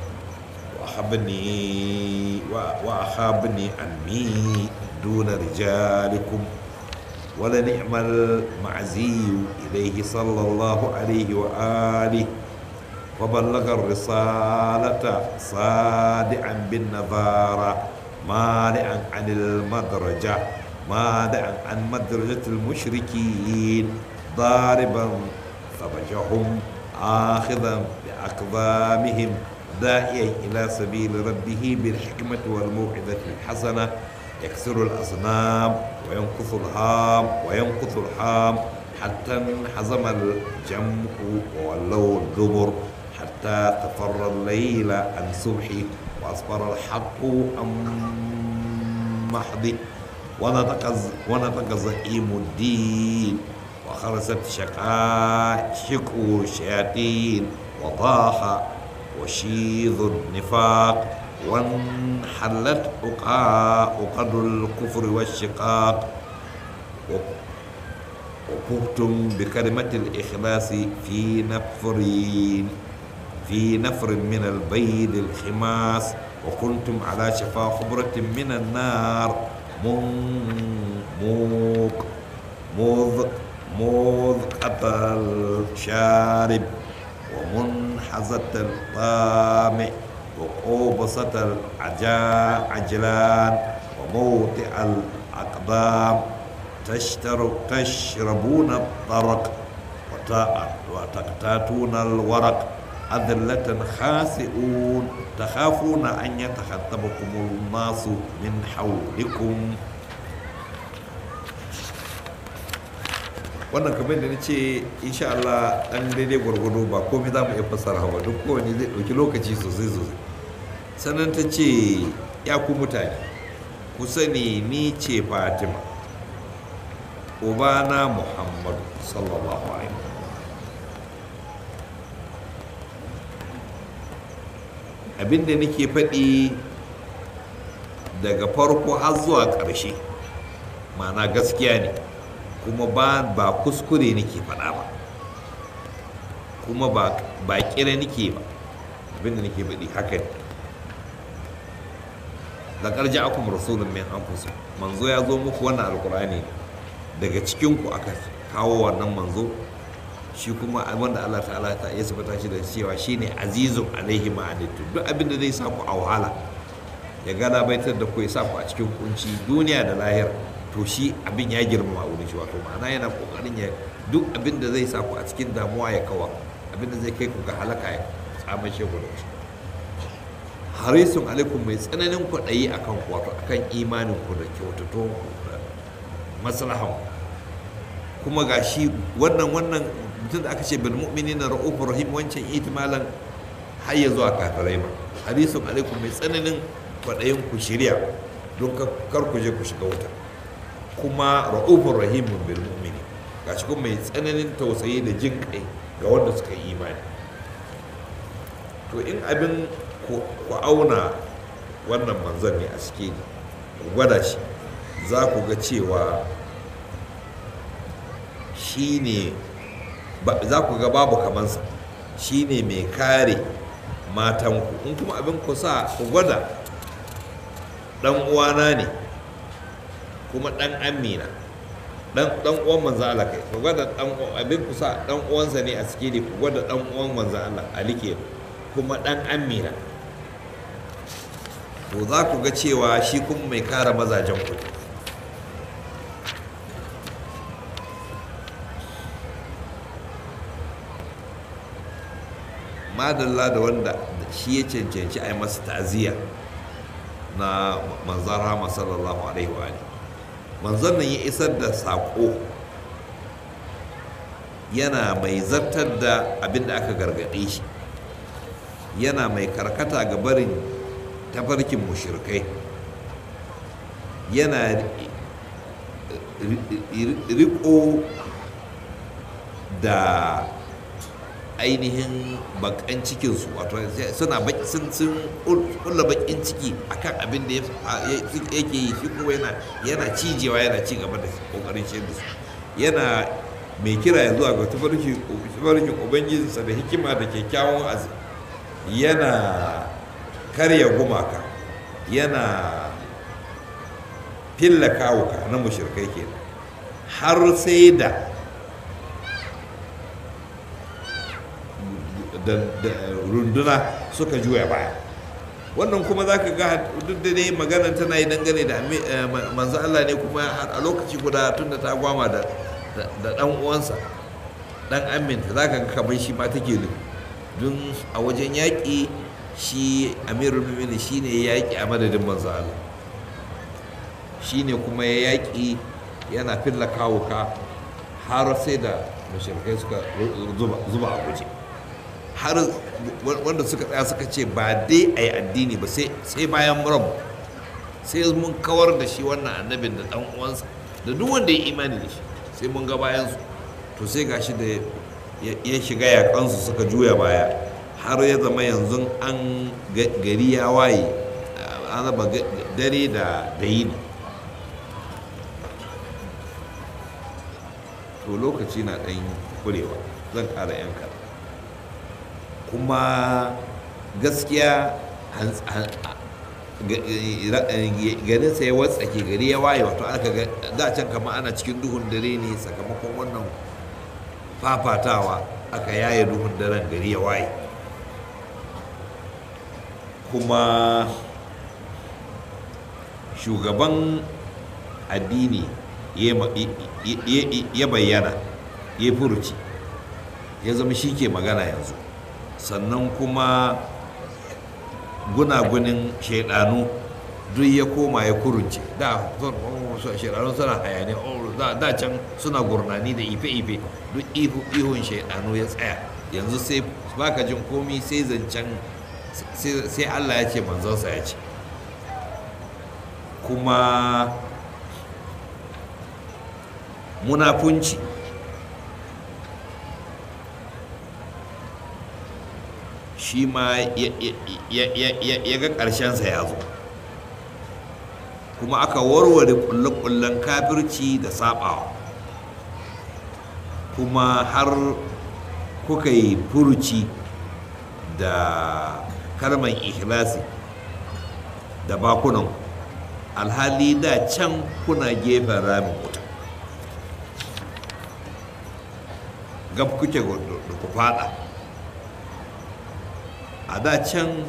وأحبني وأخابني أمي دون رجالكم ولنعم المعزي إليه صلى الله عليه وآله وبلغ الرسالة صادعا بالنظارة مانعا عن المدرجة مانعا عن مدرجة المشركين ضاربا ثبجهم آخذا بأقدامهم داعيا إلى سبيل ربه بالحكمة والموعظة الحسنة يكسر الأصنام وينقص الهام وينقص الحام حتى انحزم الجمع وولوا الدبر حتى تفر الليل عن صبحه وأصبر الحق عن محضه ونطق ونطق زعيم الدين وخرست شقائق الشياطين وضاح وشيذ النفاق وانحلت عقد الكفر والشقاق وكبتم بكلمة الإخلاص في نفر في نفر من البيد الخماس وكنتم على شفا خبرة من النار موق موذ موذ قتل الشارب ومنحزة الطامع وقوبصة العجلان وموطئ الأقدام تشتر تشربون الطرق وتقتاتون الورق أذلة خاسئون تخافون أن يتخطبكم الناس من حولكم wannan kamar da na ce insha Allah dan daidai gwargwado ba komai za mu iya fassara ba duk kowane zai ɗauki lokaci sosai sosai sannan ta ce ya ku mutane ku sani ni ce fatima ubana muhammadu sallallahu alaihi abinda nake faɗi daga farko har zuwa ƙarshe ma'ana gaskiya ne kuma ba ba kuskure nake faɗa ba kuma ba ba kira nake ba abinda nake faɗi haka ne laqad ja'akum rasulun min anfusikum manzo ya zo muku wannan alqur'ani daga cikin ku aka kawo wannan manzo shi kuma wanda Allah ta'ala ta ya sabata shi da cewa shine azizun alaihi ma'anitu duk abin da zai sa ku a wahala ya gada baitar da ku ya sa ku a cikin kunci duniya da lahira to shi abin ya girmama wurin shi wato ma'ana yana kokarin ya duk abin da zai sa ku a cikin damuwa ya kawa abin da zai kai ku ga halaka ya tsamashe ku da shi harisun alaikum mai tsananin kwaɗayi akan ku wato akan imanin ku da kyautato da maslahan kuma ga shi wannan wannan mutum da aka ce bil mu'minina ra'ufur rahim wancan itimalan har ya zuwa kafirai ma harisun alaikum mai tsananin kwaɗayin ku shirya don kar ku je ku shiga wuta kuma ra'ufur rahimun bil mu'mini ga shi kuma mai tsananin tausayi da jin kai ga wanda suka yi imani to in abin ku auna wannan manzon ne a cike ku gwada shi za ku ga cewa shi ne za ku ga babu kamansa shi ne mai kare matanku in kuma abin ku sa ku gwada dan uwana ne kuma dan amina dan dan uwan manzo Allah kai ku gwada dan abin ku sa dan uwansa ne a cike ne ku gwada dan uwan manzo Allah Ali ke kuma dan amina to za ku ga cewa shi kuma mai kare mazajen ku madalla da wanda shi ya cancanci a yi masa ta'aziyya na manzan rama sallallahu alaihi wa alihi manzon nan ya isar da saƙo yana mai zartar da abin da aka gargaɗe shi yana mai karkata ga barin tafarkin mushirkai yana riko da ainihin bakan cikinsu wato suna sun kulla bakin ciki akan abin da yake yi shi kuma yana cijewa yana ci gaba da kokarin shi da su yana mai kira ya zuwa ga tafarkin ubangijinsa da hikima da kyakkyawan azi yana karya gumaka yana filla kawuka na mushirkai ke har sai da runduna suka juya baya wannan kuma za ka ga duk da dai maganar tana yi dangane da manzo Allah ne kuma a lokaci guda tun da ta gwama da dan uwansa dan aminta za ka ga kamar shi ma take ne don a wajen yaƙi shi amirul mumini shi ne ya yaƙi a madadin manzo Allah shi ne kuma ya yaƙi yana filla kawuka har sai da mashirkai suka zuba a guje har wanda suka tsaya suka ce ba dai a yi addini ba sai bayan rabu sai mun kawar da shi wannan annabin da dan uwansa da duk wanda ya imani da shi sai mun ga bayansu to sai gashi da ya shiga yakansu suka juya baya har ya zama yanzu an gari ya waye an raba dare da yini to lokaci na ɗan kurewa zan ƙara yanka kuma gaskiya garinsa ya watsake gari ya waye wato aka ga da can kama ana cikin duhun dare ne sakamakon wannan fafatawa aka yaye duhun daren gari ya waye kuma shugaban addini ya bayyana ya furuci ya zama shi ke magana yanzu sannan kuma gunagunin shaidanu duk ya koma ya kurunce da shaidanu suna hayani da can suna gurnani da ife-ife duk ihun shaidanu ya tsaya yanzu sai baka jin komi sai zancen sai allah ya ce manzansa ya ce kuma munafunci shi ma ya ga ƙarshensa ya zo kuma aka warware ƙulle-ƙullen kafirci da saɓawa kuma har kuka yi furuci da kalman ikhlasi da bakunan alhali da can kuna gefen ramin wuta gab kuke da ku fada a da can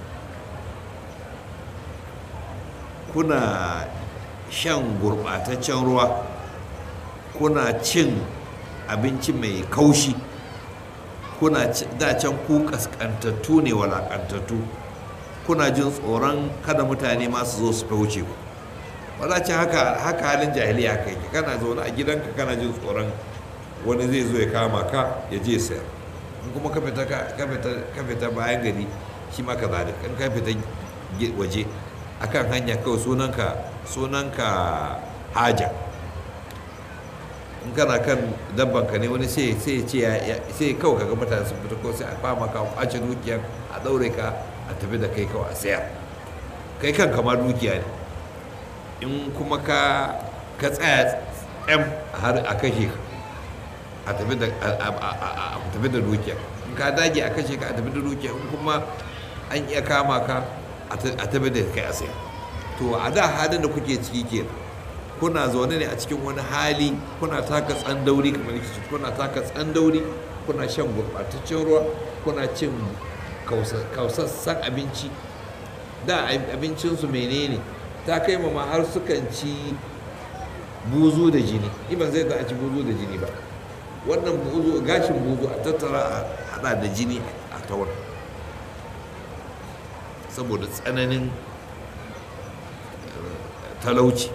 kuna shan gurɓataccen ruwa kuna cin abinci mai kaushi kuna da can ku kaskantattu ne walakantattu kuna jin tsoron kada mutane masu zo su fauce ku wadacin haka haka halin jahiliya haka yake kana zaune a gidanka kana jin tsoron wani zai zo ya kama ka ya je sayar in kuma ka fita bayan gari shi ma ka zalik in ka fita waje akan hanya kawai sunanka sunanka haja in kana kan dabbanka ne wani sai sai ce sai kawai kaga mutane sun fita ko sai a fama ka kwace dukiyar a daure ka a tafi da kai kawai a sayar kai kan kama dukiya ne in kuma ka ka tsaya tsam har a kashe ka a tafi da a tafi da dukiya in ka dage a kashe ka a tafi da dukiya in kuma an iya kama ka a tafi da kai a sayar to a da halin da kuke ciki kenan kuna zaune ne a cikin wani hali kuna taka tsandauri kamar yake kuna taka tsandauri kuna shan gurɓataccen ruwa kuna cin kausassan abinci da abincinsu menene ta kai ma har sukan ci buzu da jini ban zai a ci buzu da jini ba wannan buzu gashin buzu a tattara a hada da jini a taura saboda tsananin talauci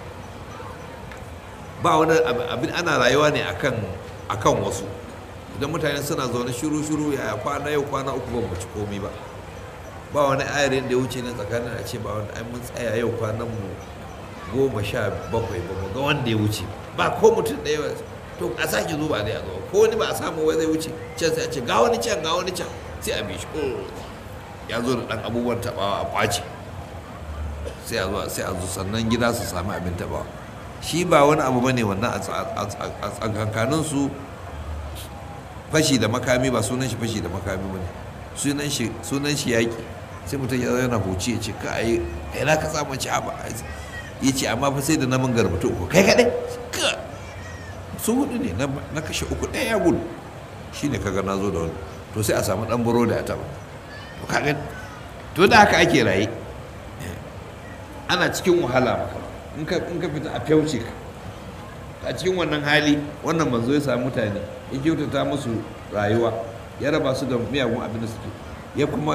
ba wani abin ana rayuwa ne akan akan wasu idan mutane suna zaune shiru-shiru ya kwana yau kwana uku ban ci komai ba ba wani ayarin da ya wuce ne tsakanin a ce ba wani ai mun tsaya yau kwanan mu goma sha bakwai ba mu ga wanda ya wuce ba ko mutum ɗaya to a sake zuba ne a zo ko wani ba a samu wai zai wuce can sai a ce ga wani can ga wani can sai a bi shi ya zo da ɗan abubuwan taɓawa a ƙwace sai a zo sai a zo sannan gida su sami abin taɓawa shi ba wani abu bane wannan a tsakankanin su fashi da makami ba sunan shi fashi da makami bane sunan shi sunan shi yaƙi sai mutum ya yana huci ya ce ka ai kai na ka samu ci ba ya ce amma fa sai da namun garbatu uku kai kaɗai ka su hudu ne na kashe uku ɗaya ya gudu shi ne kaga na zo da wani to sai a samu ɗan buro da ya taɓa to kaga to da haka ake raye ana cikin wahala maka in ka in ka fita a fyauce ka a cikin wannan hali wannan manzo ya samu mutane ya kyautata musu rayuwa ya raba su da miyagun abin da suke ya kuma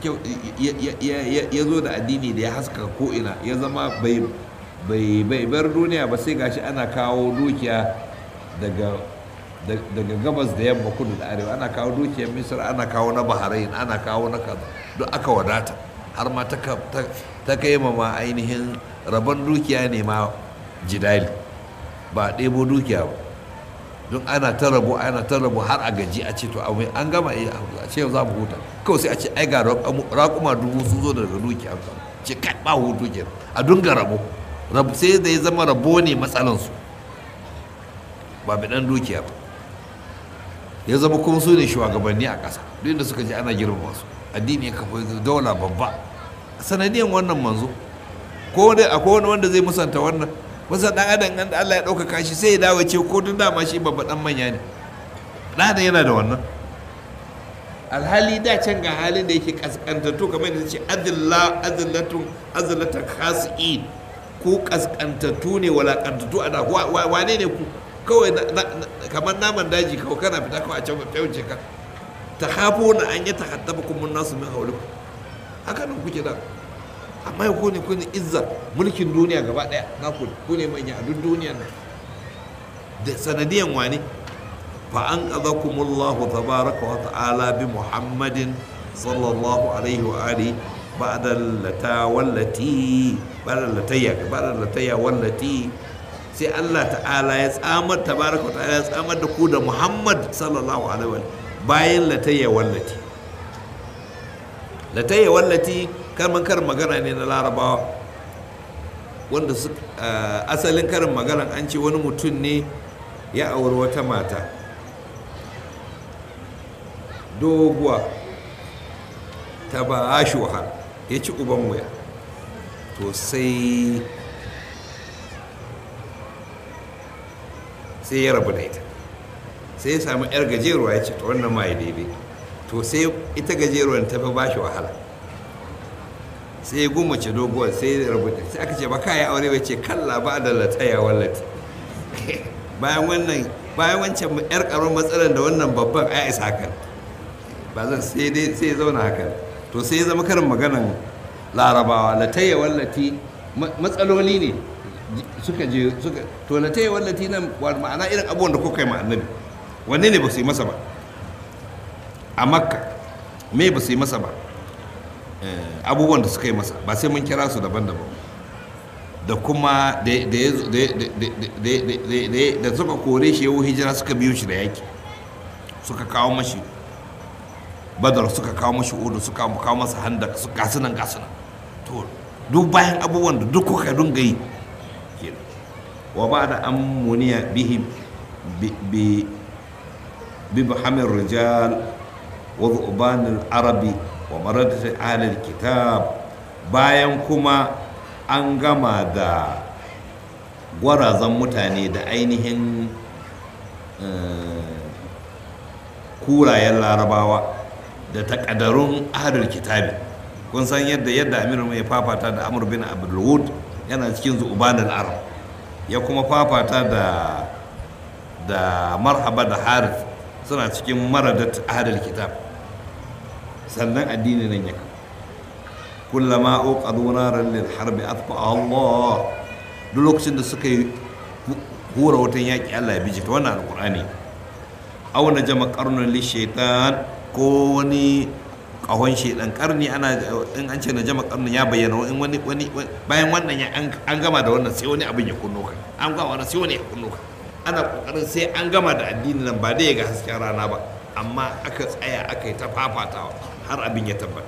ya zo da addini da ya haska ko'ina ya zama bai bai bar duniya ba sai gashi ana kawo dukiya daga daga gabas da yamma kudu da arewa ana kawo dukiyar misir ana kawo na bahrain ana kawo na kaza duk aka wadata har ma ta kai ma ainihin rabon dukiya ne ma jidali ba ɗebo dukiya ba don ana ta rabu ana ta rabu har a gaji a ce to an gama a ce za mu huta kawai sai a ce ai ga raƙuma dubu sun zo daga dukiya ce kai ba hutu ke a dunga rabo sai da ya zama rabo ne matsalansu ba bi ɗan dukiya ba ya zama kuma su ne shugabanni a ƙasa duk da suka ji ana girmama su addini ya kafa daula babba sanadiyan wannan manzo ko wani akwai wani wanda zai musanta wannan wasu dan adam an da Allah ya ɗaukaka shi sai ya dawo ce ko tun dama shi babba dan manya ne dan adam yana da wannan alhali da can ga halin da yake kaskantattu kamar yadda ce adilla adillatun azillatan khasi'in ku kaskantattu ne walakantattu a da wane ne ku kawai kamar naman daji kawai kana fita kawai a can ta wuce ka ta hafo na an yi ta hattaba kuma nasu min haulu haka nan kuke da amma ku ne ku ne izza mulkin duniya gaba daya na ku ku ne manya a duk duniyan nan da sanadiyan wani fa an qadakumullahu tabaraka wa ta'ala bi muhammadin sallallahu alaihi wa alihi ba'da lata wallati ba'da latayya ba'da latayya wallati sai Allah ta'ala ya tsamar tabaraka wa ta'ala ya tsamar da ku da Muhammad sallallahu alaihi wa bayan latayya wallati latayya wallati kalman karin magana ne na larabawa wanda su asalin karin magana an ce wani mutum ne ya auri wata mata doguwa ta ba shi wahala ya ci uban wuya to sai sai ya rabu da ita sai ya samu yar gajeruwa ya ce ta wannan ma ya daidai to sai ita gajeruwan ta fi ba shi wahala sai ya gumace doguwar sai ya rubuta sai aka ce ba ka yi aure bai ce kalla ba da lataya wallati bayan wannan bayan wancan yar karon matsalar da wannan babban ya isa hakan ba zan sai dai sai ya zauna hakan to sai ya zama karin maganan larabawa lataya wallati matsaloli ne suka je suka to lataya wallati nan ma'ana irin abubuwan da kuka yi ma annabi wanne ne ba su yi masa ba a makka me ba su yi masa ba abubuwan da suka yi masa ba sai mun kira su daban-daban da kuma da suka kore shi yau hijira suka biyo shi da yaki suka kawo mashi badar suka kawo mashi udu suka kawo masa handa su gasunan gasunan to duk bayan abubuwan da duk kuka dunga yi wa ba da an muniya bihi bi bihamir rijal wa zubanin arabi wa maradata ahlul kitab bayan kuma an gama da gwarazan mutane da ainihin kurayen larabawa da takadarun ahlul kitabi kun san yadda yadda amiru mai fafata da amur bin abdulwud yana cikin zubanin arab ya kuma fafata da da marhaba da harith suna cikin maradat ahlul kitab sannan addini nan ya kafa kullama uqadu naran lil harbi atfa Allah duk lokacin da suka yi hura wutan yaƙi Allah ya biji ta wannan alƙur'ani aw na jama qarnun li shaitan ko wani ƙahon shaitan karni ana in an ce na jama qarnun ya bayyana in wani wani bayan wannan ya an gama da wannan sai wani abin ya kunno ka an gama wannan sai wani ya kunno ka ana kokarin sai an gama da addini nan ba dai ga hasken rana ba amma aka tsaya aka yi ta fafatawa har abin ya tabbata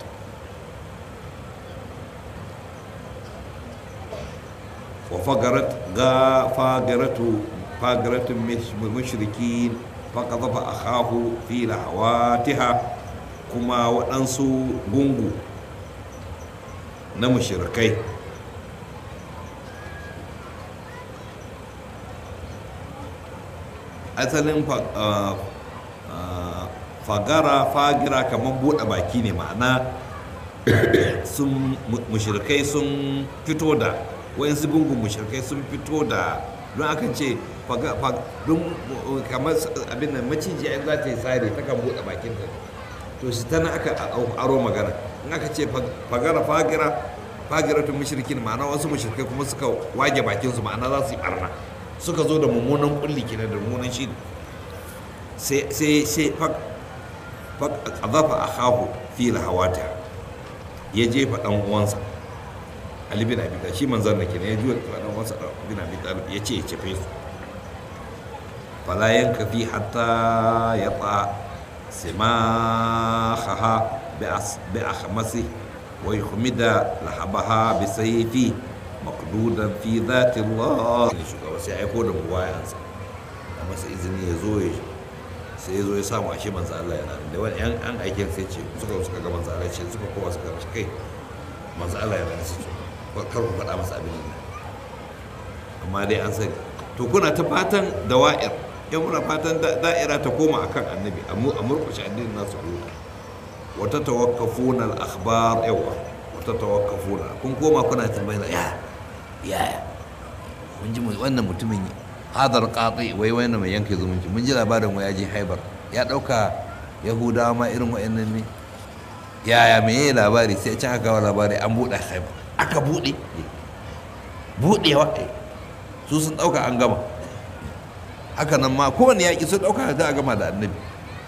وفقرت غا فاقرة فاقرة المشركين فقذف أخاه في لهواتها كما وأنسو بونغو نمشركي asalin fagara fagira kamar buɗe baki ne ma'ana sun mushrikai sun fito da wayansu gungun mushrikai sun fito da don aka ce don kamar abin nan maciji ai za ta yi tsari ta kan buɗe bakinta to shi tana aka aro magana in aka ce fagara fagira fagira tun mushrikin ma'ana wasu mushrikai kuma suka wage bakinsu ma'ana za su yi barna suka zo da mummunan kulli kenan da mummunan shi sai sai sai qadafa akahu fi lahawata ya jefa dan uwansa Ali bin Abi Talib shi manzon da kenan ya juya dan uwansa bin Abi Talib ya ce ya cefe su fala yankafi hatta yata simahaha bi akhmasi wa yuhmida lahabaha bi sayfi maqdudan fi dhati Allah shugaba sai aiko da muwayansa a masa izini ya zo ya sai ya zo ya samu ashe manzo Allah yana da wani yan an aikin sai ce suka suka ga manzo Allah ce suka kowa suka ga kai manzo Allah yana da su kar ku faɗa masa abin nan amma dai an sani to kuna ta fatan dawa'ir yan muna fatan da'ira ta koma akan annabi a murkushe addinin nasu huta wata tawakkafuna al-akhbar yawa wata tawakkafuna kun koma kuna tambayar ya ya mun ji wannan mutumin hadar qati wai wannan mai yanke zumunci mun ji labarin wai ya je haibar ya dauka yahudawa ma irin wayannan ne yaya me yayi labari sai can aka labari an buɗe haibar aka buɗe buɗewa su sun dauka an gama haka nan ma kowane yaƙi sun dauka za a gama da annabi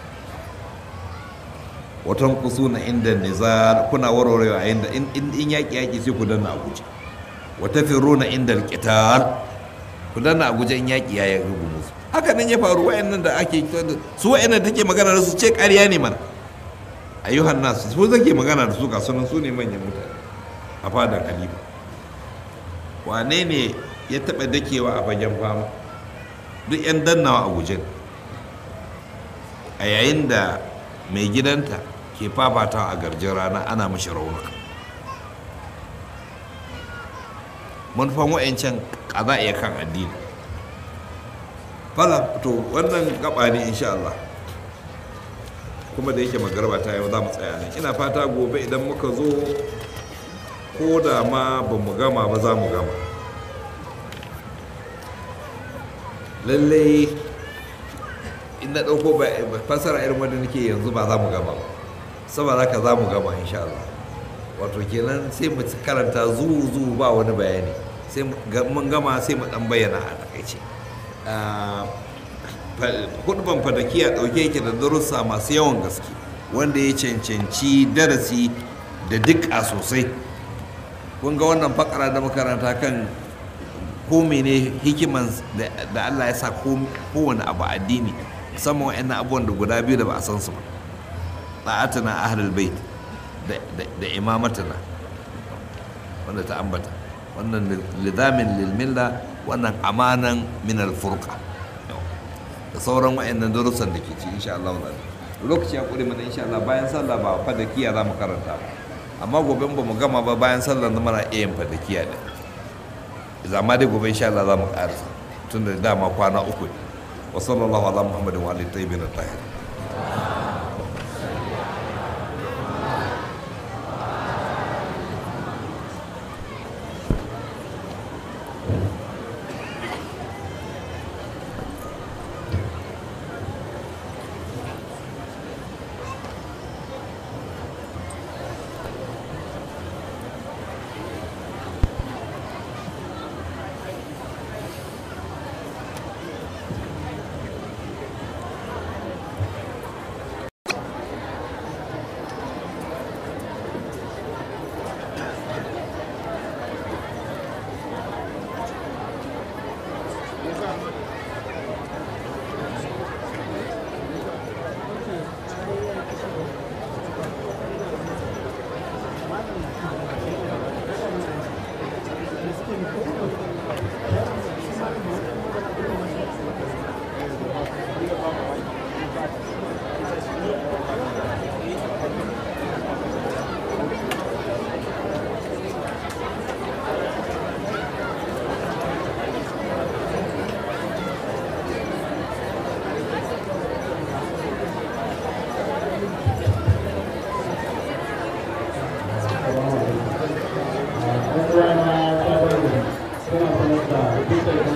watan kusuna inda nizar kuna warwarewa inda in yaƙi yaƙi sai ku danna a guje wata firuna inda alƙitar ku danna a guje in yaƙi ya yi rubu musu haka nan ya faru wa'annan da ake su wa'annan take magana da su ce ƙarya ne mana ayyuhan nasu su zake magana da su ga sunan su ne manyan mutane a fadar halifa wane ne ya taɓa dakewa a fagen fama duk 'yan dannawa a guje a yayin da mai gidanta ke fafatawa a garjin rana ana mashi raunuka manufan wa'ancan kaza iya kan addini fala to wannan gaba ne insha Allah kuma da yake magarba ta yau za mu tsaya ne ina fata gobe idan muka zo ko da ma ba mu gama ba za mu gama lallai in na ɗauko fasara irin wanda nake yanzu ba za mu gama ba saboda haka za mu gama insha Allah wato kenan sai mu karanta zuwu zuwu ba wani bayani sai mun gama sai mu dan bayyana a takaice hudban fadakiya ɗauke yake da darussa masu yawan gaske wanda ya cancanci darasi da dukka sosai kun ga wannan fakara da makaranta kan ko mene hikiman da Allah ya sa kowane abu addini musamman wa'annan abubuwan da guda biyu da ba a san su ba ta'atuna ahlul bait da imamatuna wanda ta ambata wannan lizamin lilmilla wannan amanan min alfurqa da sauran wa'annan darussan da ke ci insha Allah lokaci ya kure mana insha Allah bayan sallah ba fadakiya za mu karanta ba amma gobe ba mu gama ba bayan sallah na mana iya yin fadakiya da zama dai gobe insha Allah za mu karasa tun da dama kwana uku ne wa sallallahu ala muhammadin wa alihi tayyibin tahir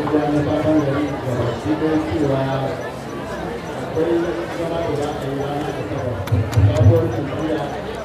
unguwa na sabon gari da baki ɗaya cewa akwai zama da za a yi ranar asabar sabuwar jam'iyya